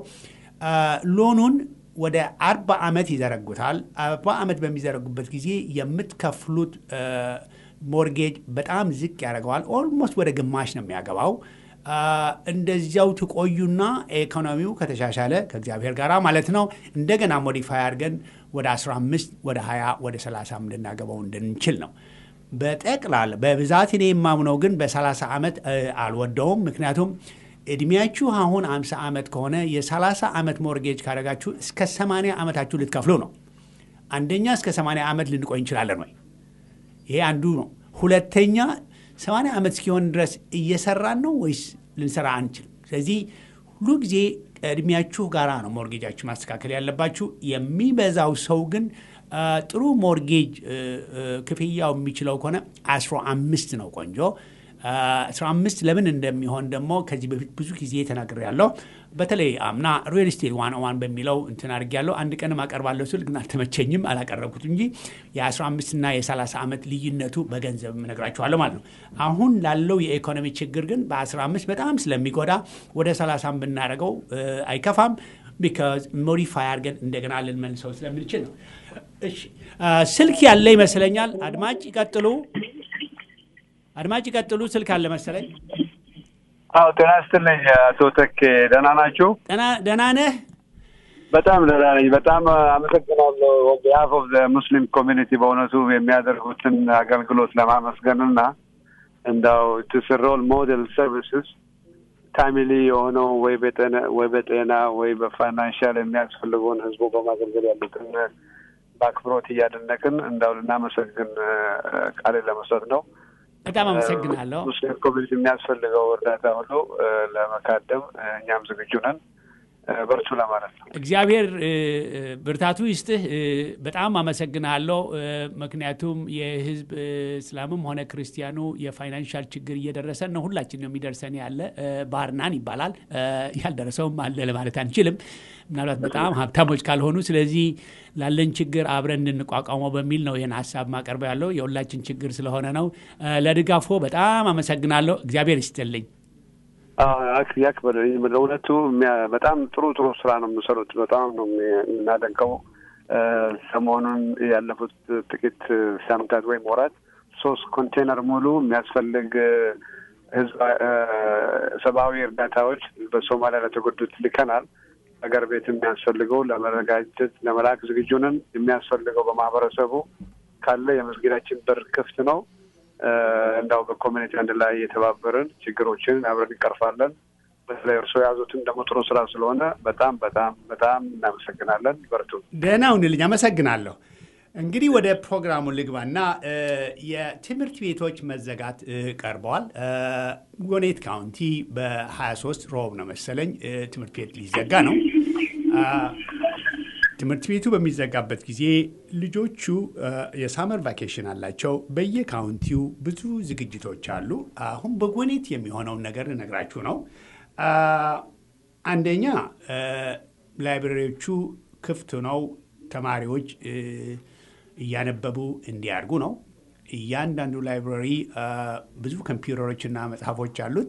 ሎኑን ወደ አርባ ዓመት ይዘረጉታል። አርባ ዓመት በሚዘረጉበት ጊዜ የምትከፍሉት ሞርጌጅ በጣም ዝቅ ያደርገዋል። ኦልሞስት ወደ ግማሽ ነው የሚያገባው። እንደዚያው ትቆዩና ኢኮኖሚው ከተሻሻለ ከእግዚአብሔር ጋር ማለት ነው እንደገና ሞዲፋይ አድርገን ወደ 15 ወደ 20 ወደ 30 ልናገባው እንድንችል ነው። በጠቅላላ በብዛት እኔ የማምነው ግን በ30 ዓመት አልወደውም። ምክንያቱም እድሜያችሁ አሁን 50 ዓመት ከሆነ የ30 ዓመት ሞርጌጅ ካደረጋችሁ እስከ 80 ዓመታችሁ ልትከፍሉ ነው። አንደኛ እስከ 80 ዓመት ልንቆይ እንችላለን ወይ? ይሄ አንዱ ነው። ሁለተኛ 80 ዓመት እስኪሆን ድረስ እየሰራን ነው ወይስ ልንሰራ አንችልም? ስለዚህ ሁሉ ጊዜ እድሜያችሁ ጋራ ነው ሞርጌጃችሁ ማስተካከል ያለባችሁ። የሚበዛው ሰው ግን ጥሩ ሞርጌጅ ክፍያው የሚችለው ከሆነ 15 ነው ቆንጆ 15 ለምን እንደሚሆን ደግሞ ከዚህ በፊት ብዙ ጊዜ ተናግሬያለሁ። በተለይ አምና ሪል ስቴት ዋን ዋን በሚለው እንትን አድርጌያለሁ። አንድ ቀንም አቀርባለሁ ስል ግን አልተመቸኝም፣ አላቀረብኩት እንጂ የ15 እና የ30 ዓመት ልዩነቱ በገንዘብ እነግራችኋለሁ ማለት ነው። አሁን ላለው የኢኮኖሚ ችግር ግን በ15 በጣም ስለሚጎዳ ወደ 30 ብናደርገው አይከፋም። ቢካዝ ሞዲፋይ አድርገን እንደገና ልንመልሰው ስለምንችል ነው። እሺ ስልክ ያለ ይመስለኛል። አድማጭ ይቀጥሉ። አድማጭ ይቀጥሉ። ስልክ አለ መሰለኝ። አዎ ጤና ይስጥልኝ አቶ ተኬ ደህና ናችሁ? ደህና ነህ? በጣም ደህና ነኝ። በጣም አመሰግናለሁ ቢሃፍ ኦፍ ሙስሊም ኮሚኒቲ በእውነቱ የሚያደርጉትን አገልግሎት ለማመስገን እና እንዳው ቱስሮል ሞዴል ሰርቪስስ ታሚሊ የሆነው ወይ በጤና ወይ በፋይናንሻል የሚያስፈልገውን ህዝቡ በማገልገል ያሉትን በአክብሮት እያደነቅን እንዳው ልናመሰግን ቃሌ ለመስጠት ነው። በጣም አመሰግናለሁ። ሙስሊም ኮሚኒቲ የሚያስፈልገው እርዳታ ሁሉ ለመካደም እኛም ዝግጁ ነን። በርቱ ለማለት ነው። እግዚአብሔር ብርታቱ ይስጥህ። በጣም አመሰግናለሁ። ምክንያቱም የህዝብ እስላምም ሆነ ክርስቲያኑ የፋይናንሻል ችግር እየደረሰን ነው። ሁላችን ነው የሚደርሰን ያለ ባርናን ይባላል። ያልደረሰውም አለ ለማለት አንችልም። ምናልባት በጣም ሀብታሞች ካልሆኑ። ስለዚህ ላለን ችግር አብረን እንቋቋመው በሚል ነው ይህን ሀሳብ ማቀርበው ያለው የሁላችን ችግር ስለሆነ ነው። ለድጋፎ በጣም አመሰግናለሁ። እግዚአብሔር ይስጥልኝ። ያክብር። ለእውነቱ በጣም ጥሩ ጥሩ ስራ ነው የምሰሩት። በጣም ነው የምናደንቀው። ሰሞኑን ያለፉት ጥቂት ሳምንታት ወይም ወራት ሶስት ኮንቴነር ሙሉ የሚያስፈልግ ህዝብ ሰብአዊ እርዳታዎች በሶማሊያ ለተጎዱት ልከናል። ሀገር ቤት የሚያስፈልገው ለመረጋጀት ለመላክ ዝግጁ ነን። የሚያስፈልገው በማህበረሰቡ ካለ የመስጊዳችን በር ክፍት ነው። እንዳው በኮሚኒቲ አንድ ላይ የተባበርን ችግሮችን አብረን እንቀርፋለን። በተለይ እርሶ የያዙትን ደግሞ ጥሩ ስራ ስለሆነ በጣም በጣም በጣም እናመሰግናለን። በርቱ። ደህና ሁንልኝ። አመሰግናለሁ። እንግዲህ ወደ ፕሮግራሙ ልግባና የትምህርት ቤቶች መዘጋት ቀርበዋል። ጎኔት ካውንቲ በ23 ሮብ ነው መሰለኝ ትምህርት ቤት ሊዘጋ ነው። ትምህርት ቤቱ በሚዘጋበት ጊዜ ልጆቹ የሳመር ቫኬሽን አላቸው። በየካውንቲው ብዙ ዝግጅቶች አሉ። አሁን በጎኔት የሚሆነውን ነገር እነግራችሁ ነው። አንደኛ ላይብረሪዎቹ ክፍት ነው። ተማሪዎች እያነበቡ እንዲያድጉ ነው። እያንዳንዱ ላይብረሪ ብዙ ኮምፒውተሮችና መጽሐፎች አሉት።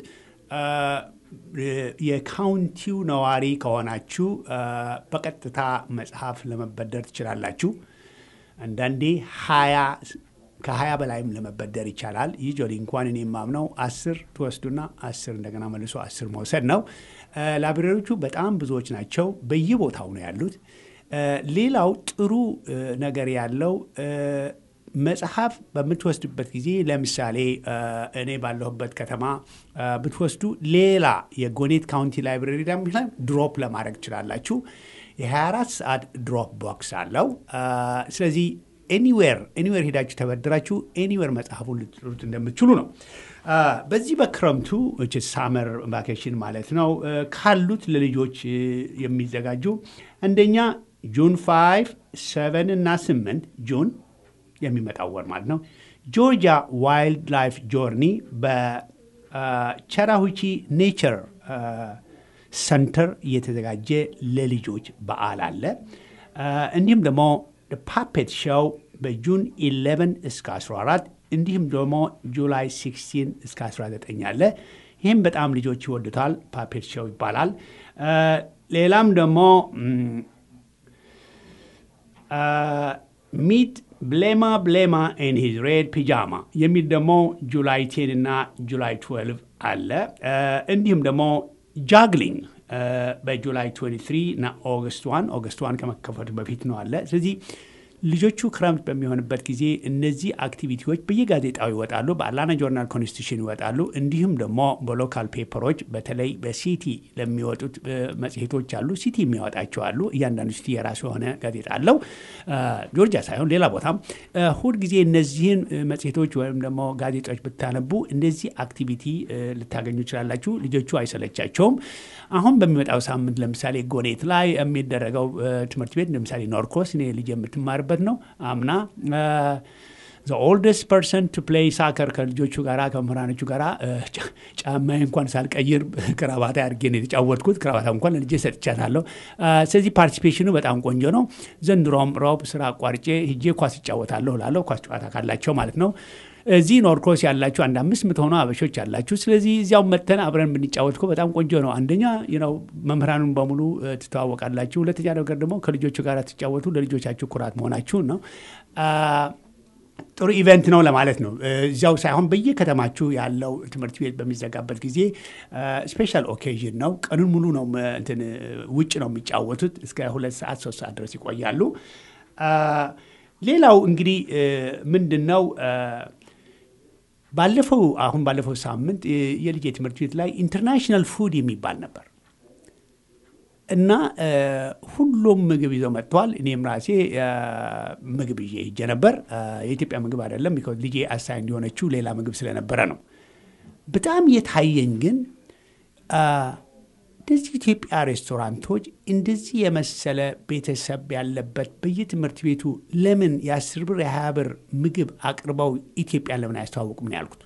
የካውንቲው ነዋሪ ከሆናችሁ በቀጥታ መጽሐፍ ለመበደር ትችላላችሁ። አንዳንዴ ሀያ ከሀያ በላይም ለመበደር ይቻላል። ዩዥዋሊ እንኳን እኔ የማምነው አስር ትወስዱና አስር እንደገና መልሶ አስር መውሰድ ነው። ላይብረሪዎቹ በጣም ብዙዎች ናቸው። በየቦታው ነው ያሉት። ሌላው ጥሩ ነገር ያለው መጽሐፍ በምትወስዱበት ጊዜ ለምሳሌ እኔ ባለሁበት ከተማ ብትወስዱ ሌላ የጎኔት ካውንቲ ላይብረሪ ላይ ድሮፕ ለማድረግ ትችላላችሁ። የ24 ሰዓት ድሮፕ ቦክስ አለው። ስለዚህ ኤኒዌር ኤኒዌር ሄዳችሁ ተበድራችሁ ኤኒዌር መጽሐፉን ልትሉት እንደምትችሉ ነው። በዚህ በክረምቱ ሳመር ቫኬሽን ማለት ነው ካሉት ለልጆች የሚዘጋጁ አንደኛ ጁን 5 7 እና 8 ጁን የሚመጣው ወር ማለት ነው ጆርጂያ ዋይልድ ላይፍ ጆርኒ በቸራሁቺ ኔቸር ሰንተር እየተዘጋጀ ለልጆች በዓል አለ። እንዲሁም ደግሞ ፓፔት ሾው በጁን 11 እስከ 14 እንዲሁም ደግሞ ጁላይ 16 እስከ 19 አለ። ይህም በጣም ልጆች ይወዱታል። ፓፔት ሾው ይባላል። ሌላም ደግሞ ሚት ብሌማ ብሌማ ኤን ሂዝ ሬድ ፒጃማ የሚል ደግሞ ጁላይ 10 እና ጁላይ 12 አለ። እንዲሁም ደግሞ ጃግሊንግ በጁላይ 23 እና ኦገስት ዋን ኦገስት ዋን ከመከፈቱ በፊት ነው አለ። ስለዚህ ልጆቹ ክረምት በሚሆንበት ጊዜ እነዚህ አክቲቪቲዎች በየጋዜጣው ይወጣሉ። በአትላንታ ጆርናል ኮንስቲቱሽን ይወጣሉ። እንዲሁም ደግሞ በሎካል ፔፐሮች በተለይ በሲቲ ለሚወጡት መጽሔቶች አሉ። ሲቲ የሚያወጣቸው አሉ። እያንዳንዱ ሲቲ የራሱ የሆነ ጋዜጣ አለው። ጆርጂያ ሳይሆን ሌላ ቦታም ሁል ጊዜ እነዚህን መጽሔቶች ወይም ደግሞ ጋዜጦች ብታነቡ እንደዚህ አክቲቪቲ ልታገኙ ይችላላችሁ። ልጆቹ አይሰለቻቸውም። አሁን በሚመጣው ሳምንት ለምሳሌ ጎኔት ላይ የሚደረገው ትምህርት ቤት ለምሳሌ ኖርኮስ እኔ ልጅ የምትማርበት ነው። አምና ኦልደስት ፐርሰን ቱ ፕሌይ ሳከር ከልጆቹ ጋራ ከመምህራኖቹ ጋራ ጫማዬ እንኳን ሳልቀይር ክራባታ አድርጌ ነው የተጫወትኩት። ክራባታ እንኳን ለልጄ ሰጥቻታለሁ። ስለዚህ ፓርቲሲፔሽኑ በጣም ቆንጆ ነው። ዘንድሮም ሮብ ስራ አቋርጬ ሂጄ ኳስ ይጫወታለሁ ላለሁ ኳስ ጨዋታ ካላቸው ማለት ነው። እዚህ ኖርክሮስ ያላችሁ አንድ አምስት የምትሆኑ አበሾች ያላችሁ፣ ስለዚህ እዚያው መተን አብረን ብንጫወት እኮ በጣም ቆንጆ ነው። አንደኛ ነው መምህራኑን በሙሉ ትተዋወቃላችሁ። ሁለተኛ ነገር ደግሞ ከልጆቹ ጋር ትጫወቱ ለልጆቻችሁ ኩራት መሆናችሁን ነው። ጥሩ ኢቨንት ነው ለማለት ነው። እዚያው ሳይሆን በየከተማችሁ ያለው ትምህርት ቤት በሚዘጋበት ጊዜ ስፔሻል ኦኬዥን ነው። ቀኑን ሙሉ ነው እንትን ውጭ ነው የሚጫወቱት። እስከ ሁለት ሰዓት ሶስት ሰዓት ድረስ ይቆያሉ። ሌላው እንግዲህ ምንድን ነው ባለፈው አሁን ባለፈው ሳምንት የልጄ ትምህርት ቤት ላይ ኢንተርናሽናል ፉድ የሚባል ነበር እና ሁሉም ምግብ ይዘው መጥተዋል። እኔም ራሴ ምግብ ይዤ ሄጄ ነበር። የኢትዮጵያ ምግብ አይደለም፣ ልጄ አሳይ እንዲሆነችው ሌላ ምግብ ስለነበረ ነው። በጣም የታየኝ ግን እንደዚህ ኢትዮጵያ ሬስቶራንቶች እንደዚህ የመሰለ ቤተሰብ ያለበት በየትምህርት ቤቱ ለምን የአስር ብር የሀያ ብር ምግብ አቅርበው ኢትዮጵያን ለምን አያስተዋውቁም ነው ያልኩት።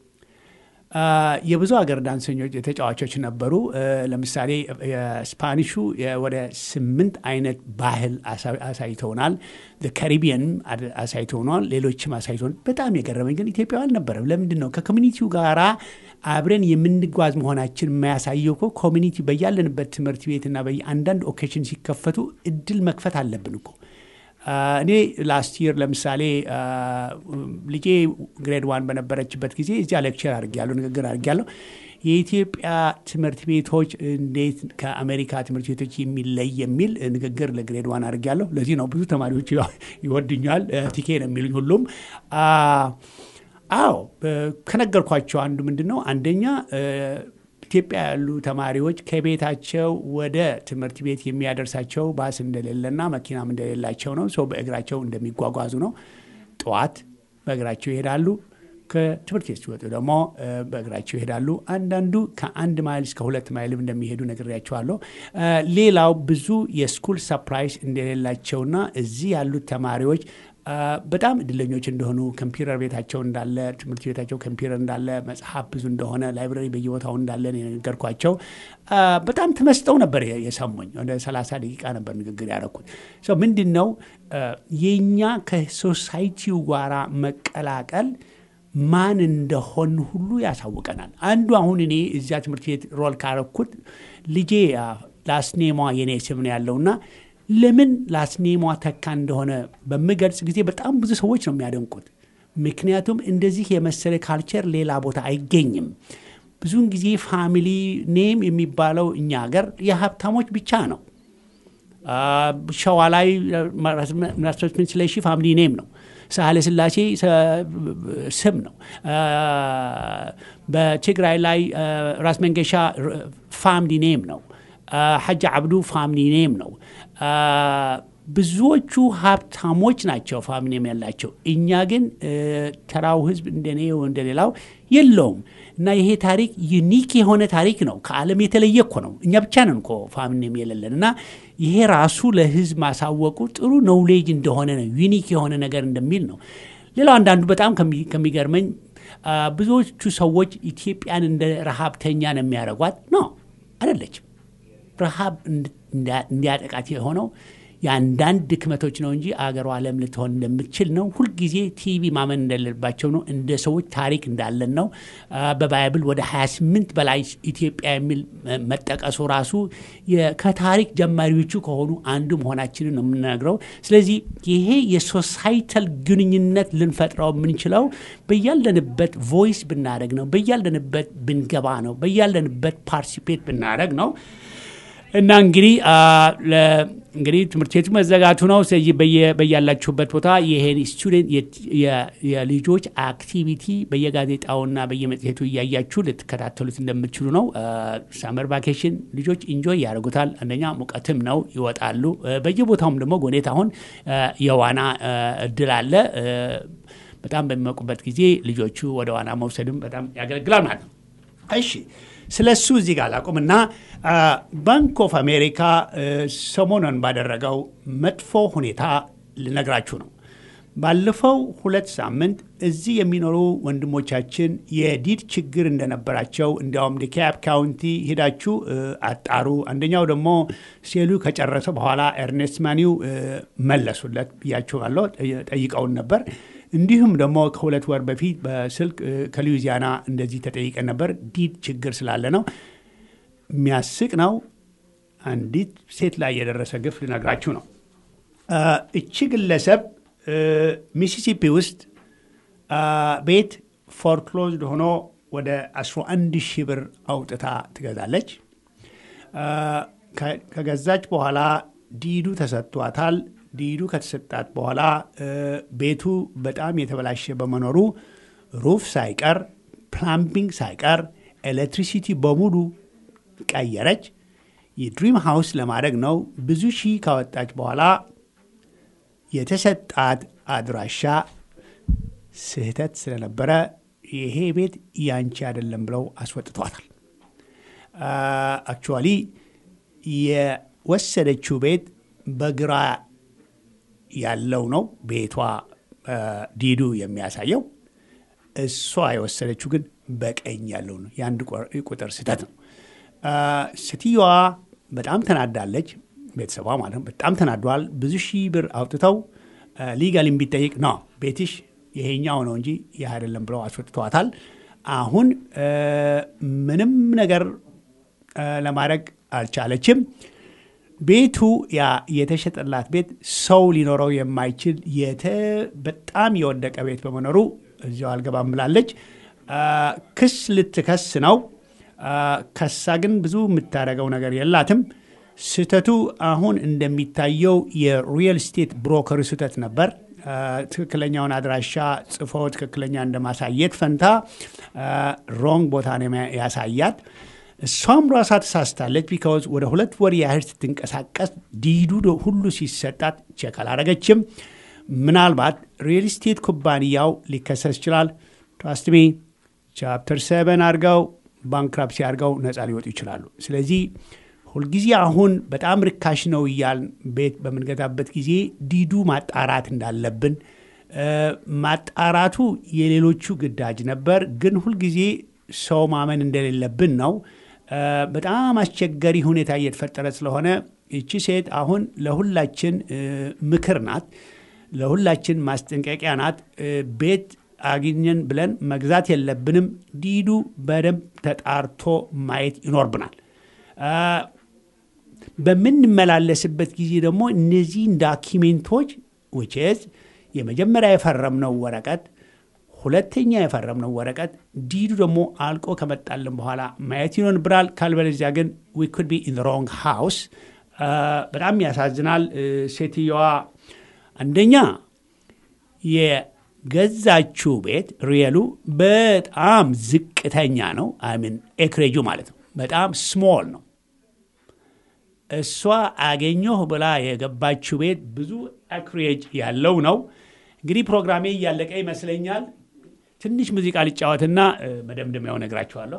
የብዙ ሀገር ዳንሰኞች ተጫዋቾች ነበሩ። ለምሳሌ የስፓኒሹ ወደ ስምንት አይነት ባህል አሳይተውናል። ካሪቢየንም አሳይተውናል። ሌሎችም አሳይተውናል። በጣም የገረመኝ ግን ኢትዮጵያዊ አልነበረም። ለምንድን ነው ከኮሚኒቲው ጋራ አብረን የምንጓዝ መሆናችን የማያሳየው እኮ ኮሚኒቲ በያለንበት ትምህርት ቤትና በየአንዳንድ ኦኬሽን ሲከፈቱ እድል መክፈት አለብን እኮ እኔ ላስት ይር ለምሳሌ ልጄ ግሬድ ዋን በነበረችበት ጊዜ እዚያ ሌክቸር አድርጌያለሁ፣ ንግግር አድርጌያለሁ። የኢትዮጵያ ትምህርት ቤቶች እንዴት ከአሜሪካ ትምህርት ቤቶች የሚለይ የሚል ንግግር ለግሬድ ዋን አድርጌያለሁ። ለዚህ ነው ብዙ ተማሪዎች ይወድኛል፣ ቲኬ ነው የሚሉኝ ሁሉም። አዎ ከነገርኳቸው አንዱ ምንድን ነው አንደኛ ኢትዮጵያ ያሉ ተማሪዎች ከቤታቸው ወደ ትምህርት ቤት የሚያደርሳቸው ባስ እንደሌለና መኪናም እንደሌላቸው ነው። ሰው በእግራቸው እንደሚጓጓዙ ነው። ጠዋት በእግራቸው ይሄዳሉ። ከትምህርት ቤት ሲወጡ ደግሞ በእግራቸው ይሄዳሉ። አንዳንዱ ከአንድ ማይል እስከ ሁለት ማይልም እንደሚሄዱ ነግሬያቸዋለሁ። ሌላው ብዙ የስኩል ሰፕራይዝ እንደሌላቸውና እዚህ ያሉት ተማሪዎች በጣም እድለኞች እንደሆኑ ኮምፒውተር ቤታቸው እንዳለ ትምህርት ቤታቸው ኮምፒውተር እንዳለ መጽሐፍ ብዙ እንደሆነ ላይብረሪ በየቦታው እንዳለ የነገርኳቸው በጣም ተመስጠው ነበር የሰሙኝ። ወደ 30 ደቂቃ ነበር ንግግር ያደረኩት። ምንድን ነው የእኛ ከሶሳይቲው ጋራ መቀላቀል ማን እንደሆን ሁሉ ያሳውቀናል። አንዱ አሁን እኔ እዚያ ትምህርት ቤት ሮል ካረኩት ልጄ ላስኔሟ የኔ ስም ነው ያለውና ለምን ላስኔሟ ተካ እንደሆነ በምገልጽ ጊዜ በጣም ብዙ ሰዎች ነው የሚያደንቁት። ምክንያቱም እንደዚህ የመሰለ ካልቸር ሌላ ቦታ አይገኝም። ብዙውን ጊዜ ፋሚሊ ኔም የሚባለው እኛ ሀገር የሀብታሞች ብቻ ነው። ሸዋ ላይ ራስምን ስለሺ ፋሚሊ ኔም ነው። ሳህለ ስላሴ ስም ነው። በትግራይ ላይ ራስ መንገሻ ፋሚሊ ኔም ነው። ሐጂ አብዱ ፋሚሊ ኔም ነው። ብዙዎቹ ሀብታሞች ናቸው ፋሚሊም ያላቸው። እኛ ግን ተራው ህዝብ እንደኔ እንደሌላው የለውም። እና ይሄ ታሪክ ዩኒክ የሆነ ታሪክ ነው። ከዓለም የተለየ እኮ ነው። እኛ ብቻ ነን እኮ ፋሚሊም የሌለን እና ይሄ ራሱ ለህዝብ ማሳወቁ ጥሩ ኖውሌጅ እንደሆነ ነው። ዩኒክ የሆነ ነገር እንደሚል ነው። ሌላው አንዳንዱ በጣም ከሚገርመኝ ብዙዎቹ ሰዎች ኢትዮጵያን እንደ ረሃብተኛ ነው የሚያደርጓት። ኖ አይደለችም። ረሃብ እንዲያጠቃት የሆነው የአንዳንድ ድክመቶች ነው እንጂ አገሯ ዓለም ልትሆን እንደምትችል ነው። ሁልጊዜ ቲቪ ማመን እንደሌለባቸው ነው። እንደ ሰዎች ታሪክ እንዳለን ነው። በባይብል ወደ 28 በላይ ኢትዮጵያ የሚል መጠቀሱ ራሱ ከታሪክ ጀማሪዎቹ ከሆኑ አንዱ መሆናችንን ነው የምንነግረው። ስለዚህ ይሄ የሶሳይታል ግንኙነት ልንፈጥረው የምንችለው በያለንበት ቮይስ ብናደረግ ነው። በያለንበት ብንገባ ነው። በያለንበት ፓርቲሲፔት ብናደረግ ነው። እና እንግዲህ እንግዲህ ትምህርት ቤቱ መዘጋቱ ነው። ስለዚህ በያላችሁበት ቦታ ይሄን ስቱደንት የልጆች አክቲቪቲ በየጋዜጣውና በየመጽሔቱ እያያችሁ ልትከታተሉት እንደምትችሉ ነው። ሳመር ቫኬሽን ልጆች ኢንጆይ ያደርጉታል። አንደኛ ሙቀትም ነው፣ ይወጣሉ። በየቦታውም ደግሞ ጎኔት አሁን የዋና እድል አለ። በጣም በሚሞቁበት ጊዜ ልጆቹ ወደ ዋና መውሰድም በጣም ያገለግላል ማለት ነው። እሺ ስለ እሱ እዚህ ጋር ላቁምና ባንክ ኦፍ አሜሪካ ሰሞኑን ባደረገው መጥፎ ሁኔታ ልነግራችሁ ነው። ባለፈው ሁለት ሳምንት እዚህ የሚኖሩ ወንድሞቻችን የዲድ ችግር እንደነበራቸው እንዲያውም ዲካፕ ካውንቲ ሄዳችሁ አጣሩ። አንደኛው ደግሞ ሴሉ ከጨረሰ በኋላ ኤርኔስት ማኒው መለሱለት ብያችኋለሁ። ጠይቀውን ነበር። እንዲሁም ደግሞ ከሁለት ወር በፊት በስልክ ከሉዊዚያና እንደዚህ ተጠይቀን ነበር። ዲድ ችግር ስላለ ነው። የሚያስቅ ነው። አንዲት ሴት ላይ የደረሰ ግፍ ልነግራችሁ ነው። እቺ ግለሰብ ሚሲሲፒ ውስጥ ቤት ፎርክሎዝድ ሆኖ ወደ 11 ሺህ ብር አውጥታ ትገዛለች። ከገዛች በኋላ ዲዱ ተሰጥቷታል። ዲዱ ከተሰጣት በኋላ ቤቱ በጣም የተበላሸ በመኖሩ ሩፍ ሳይቀር ፕላምቢንግ ሳይቀር ኤሌክትሪሲቲ በሙሉ ቀየረች። የድሪም ሃውስ ለማድረግ ነው። ብዙ ሺህ ካወጣች በኋላ የተሰጣት አድራሻ ስህተት ስለነበረ ይሄ ቤት ያንቺ አይደለም ብለው አስወጥቷታል። አክቹዋሊ የወሰደችው ቤት በግራ ያለው ነው ቤቷ ዲዱ የሚያሳየው። እሷ የወሰደችው ግን በቀኝ ያለው ነው። የአንድ ቁጥር ስህተት ነው። ሴትዮዋ በጣም ተናዳለች። ቤተሰቧ ማለት ነው። በጣም ተናዷል። ብዙ ሺህ ብር አውጥተው ሊጋል ቢጠይቅ ነው ቤትሽ ይሄኛው ነው እንጂ ይህ አይደለም ብለው አስወጥተዋታል። አሁን ምንም ነገር ለማድረግ አልቻለችም። ቤቱ ያ የተሸጠላት ቤት ሰው ሊኖረው የማይችል በጣም የወደቀ ቤት በመኖሩ እዚያው አልገባም ብላለች። ክስ ልትከስ ነው። ከሳ ግን ብዙ የምታደርገው ነገር የላትም። ስህተቱ አሁን እንደሚታየው የሪል ስቴት ብሮከር ስህተት ነበር። ትክክለኛውን አድራሻ ጽፎ ትክክለኛ እንደማሳየት ፈንታ ሮንግ ቦታ ነው ያሳያት። እሷም ራሷ ተሳስታለች። ቢካውዝ ወደ ሁለት ወር ያህል ስትንቀሳቀስ ዲዱ ሁሉ ሲሰጣት ቼክ አላረገችም። ምናልባት ሪል ስቴት ኩባንያው ሊከሰስ ይችላል። ትራስትሚ ቻፕተር ሰቨን አድርገው ባንክራፕሲ አድርገው ነፃ ሊወጡ ይችላሉ። ስለዚህ ሁልጊዜ አሁን በጣም ርካሽ ነው እያልን ቤት በምንገዛበት ጊዜ ዲዱ ማጣራት እንዳለብን ማጣራቱ የሌሎቹ ግዳጅ ነበር፣ ግን ሁልጊዜ ሰው ማመን እንደሌለብን ነው። በጣም አስቸጋሪ ሁኔታ እየተፈጠረ ስለሆነ ይቺ ሴት አሁን ለሁላችን ምክር ናት፣ ለሁላችን ማስጠንቀቂያ ናት። ቤት አግኘን ብለን መግዛት የለብንም። ዲዱ በደንብ ተጣርቶ ማየት ይኖርብናል። በምንመላለስበት ጊዜ ደግሞ እነዚህን ዳኪሜንቶች ውችዝ የመጀመሪያ የፈረምነው ወረቀት ሁለተኛ የፈረምነው ወረቀት ዲዱ ደግሞ አልቆ ከመጣልን በኋላ ማየት ይኖርብናል። ካልበለዚያ ግን ዊ ኩድ ቢ ኢን ሮንግ ሃውስ። በጣም ያሳዝናል። ሴትየዋ አንደኛ የገዛችው ቤት ሪየሉ በጣም ዝቅተኛ ነው። አይሚን ኤክሬጁ ማለት ነው። በጣም ስሞል ነው። እሷ አገኘሁ ብላ የገባችው ቤት ብዙ አክሬጅ ያለው ነው። እንግዲህ ፕሮግራሜ እያለቀ ይመስለኛል። ትንሽ ሙዚቃ ልጫወትና መደምደሚያው ነግራችኋለሁ።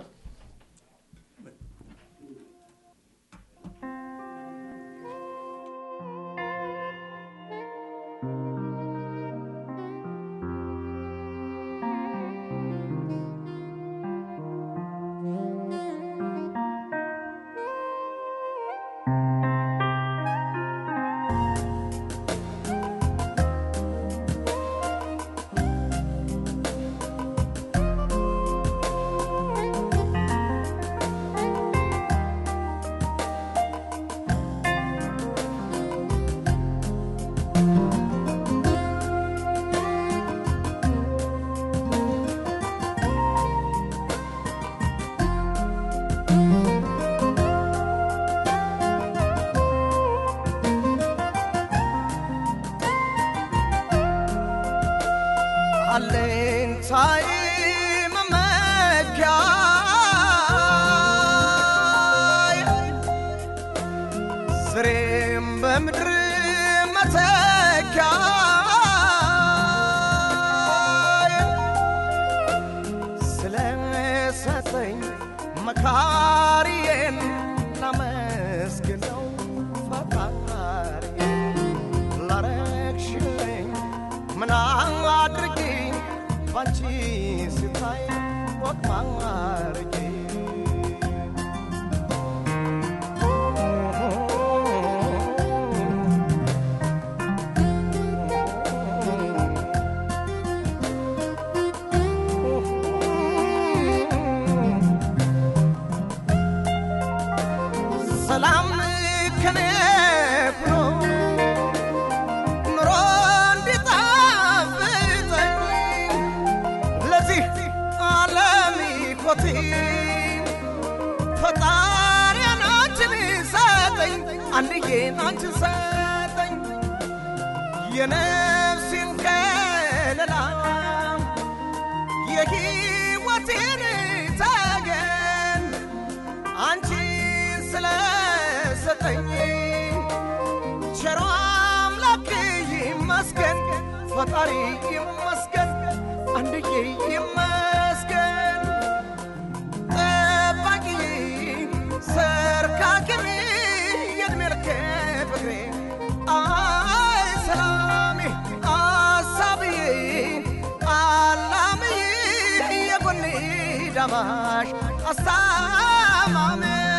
አለኝታዬ መመኪያ ስሬም በምድር መተኪያ ስለሰጠኝ መካሪዬን ላመስግነው ፈጣሪዬን ላረግሽልኝ ምን አድርጊ ባንቺ ስታይ ወቅ ማርጌ ሰላም ከኔ ብሎ ኑሮ እንዲጣፍጠኝ ለዚህ ዓለም ኮቴ ፈጣሪያን አንቺን ሰጠኝ አንድዬ አንቺን ሰጠኝ የነፍሴን ከለላ የሕይወቴን ተገን አንቺን ስለሰጠኝ ቸሮ አምላክ ይመስገን፣ ፈጣሪ ይመስገን፣ አንድዬ ይመስገን። ጠባቂ ሰርካክሜ የእድሜ ልክ ፍቅሬ አይ ሰላሜ አሳብዬ አላምዬ የጎኔ ዳማሽ አስታማሜ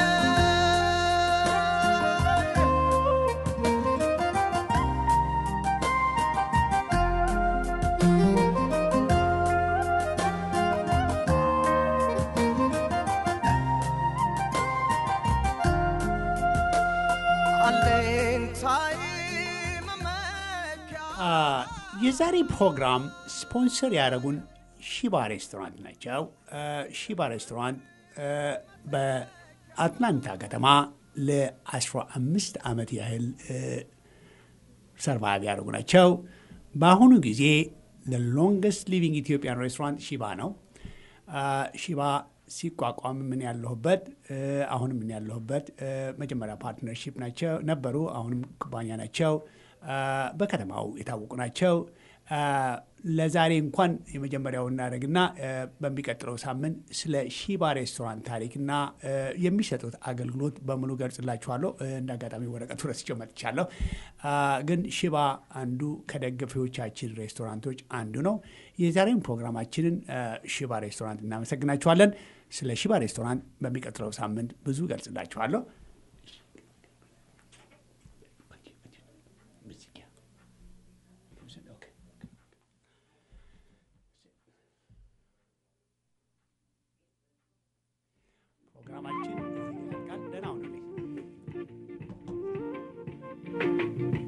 አለኝታዬ መመኪያ የዛሬ ፕሮግራም ስፖንሰር ያደረጉን ሺባ ሬስቶራንት ናቸው። ሺባ ሬስቶራንት በአትላንታ ከተማ ለ15 ዓመት ያህል ሰርቫይቭ ያደረጉ ናቸው። በአሁኑ ጊዜ ሎንገስት ሊቪንግ ኢትዮጵያን ሬስቶራንት ሺባ ነው። ሺባ ሲቋቋም ምን ያለሁበት አሁንም ምን ያለሁበት መጀመሪያ ፓርትነርሺፕ ናቸው ነበሩ። አሁንም ኩባንያ ናቸው። በከተማው የታወቁ ናቸው። ለዛሬ እንኳን የመጀመሪያው እናደርግና በሚቀጥለው ሳምንት ስለ ሺባ ሬስቶራንት ታሪክና የሚሰጡት አገልግሎት በሙሉ ገልጽላችኋለሁ። እንደ አጋጣሚ ወረቀቱ ረስቼው መጥቻለሁ። ግን ሺባ አንዱ ከደጋፊዎቻችን ሬስቶራንቶች አንዱ ነው። የዛሬውን ፕሮግራማችንን ሺባ ሬስቶራንት እናመሰግናችኋለን። ስለ ሺባ ሬስቶራንት በሚቀጥለው ሳምንት ብዙ ገልጽላችኋለሁ። ፕሮግራማችን እዚህ ያልቃል። ደህና ሁኑልኝ።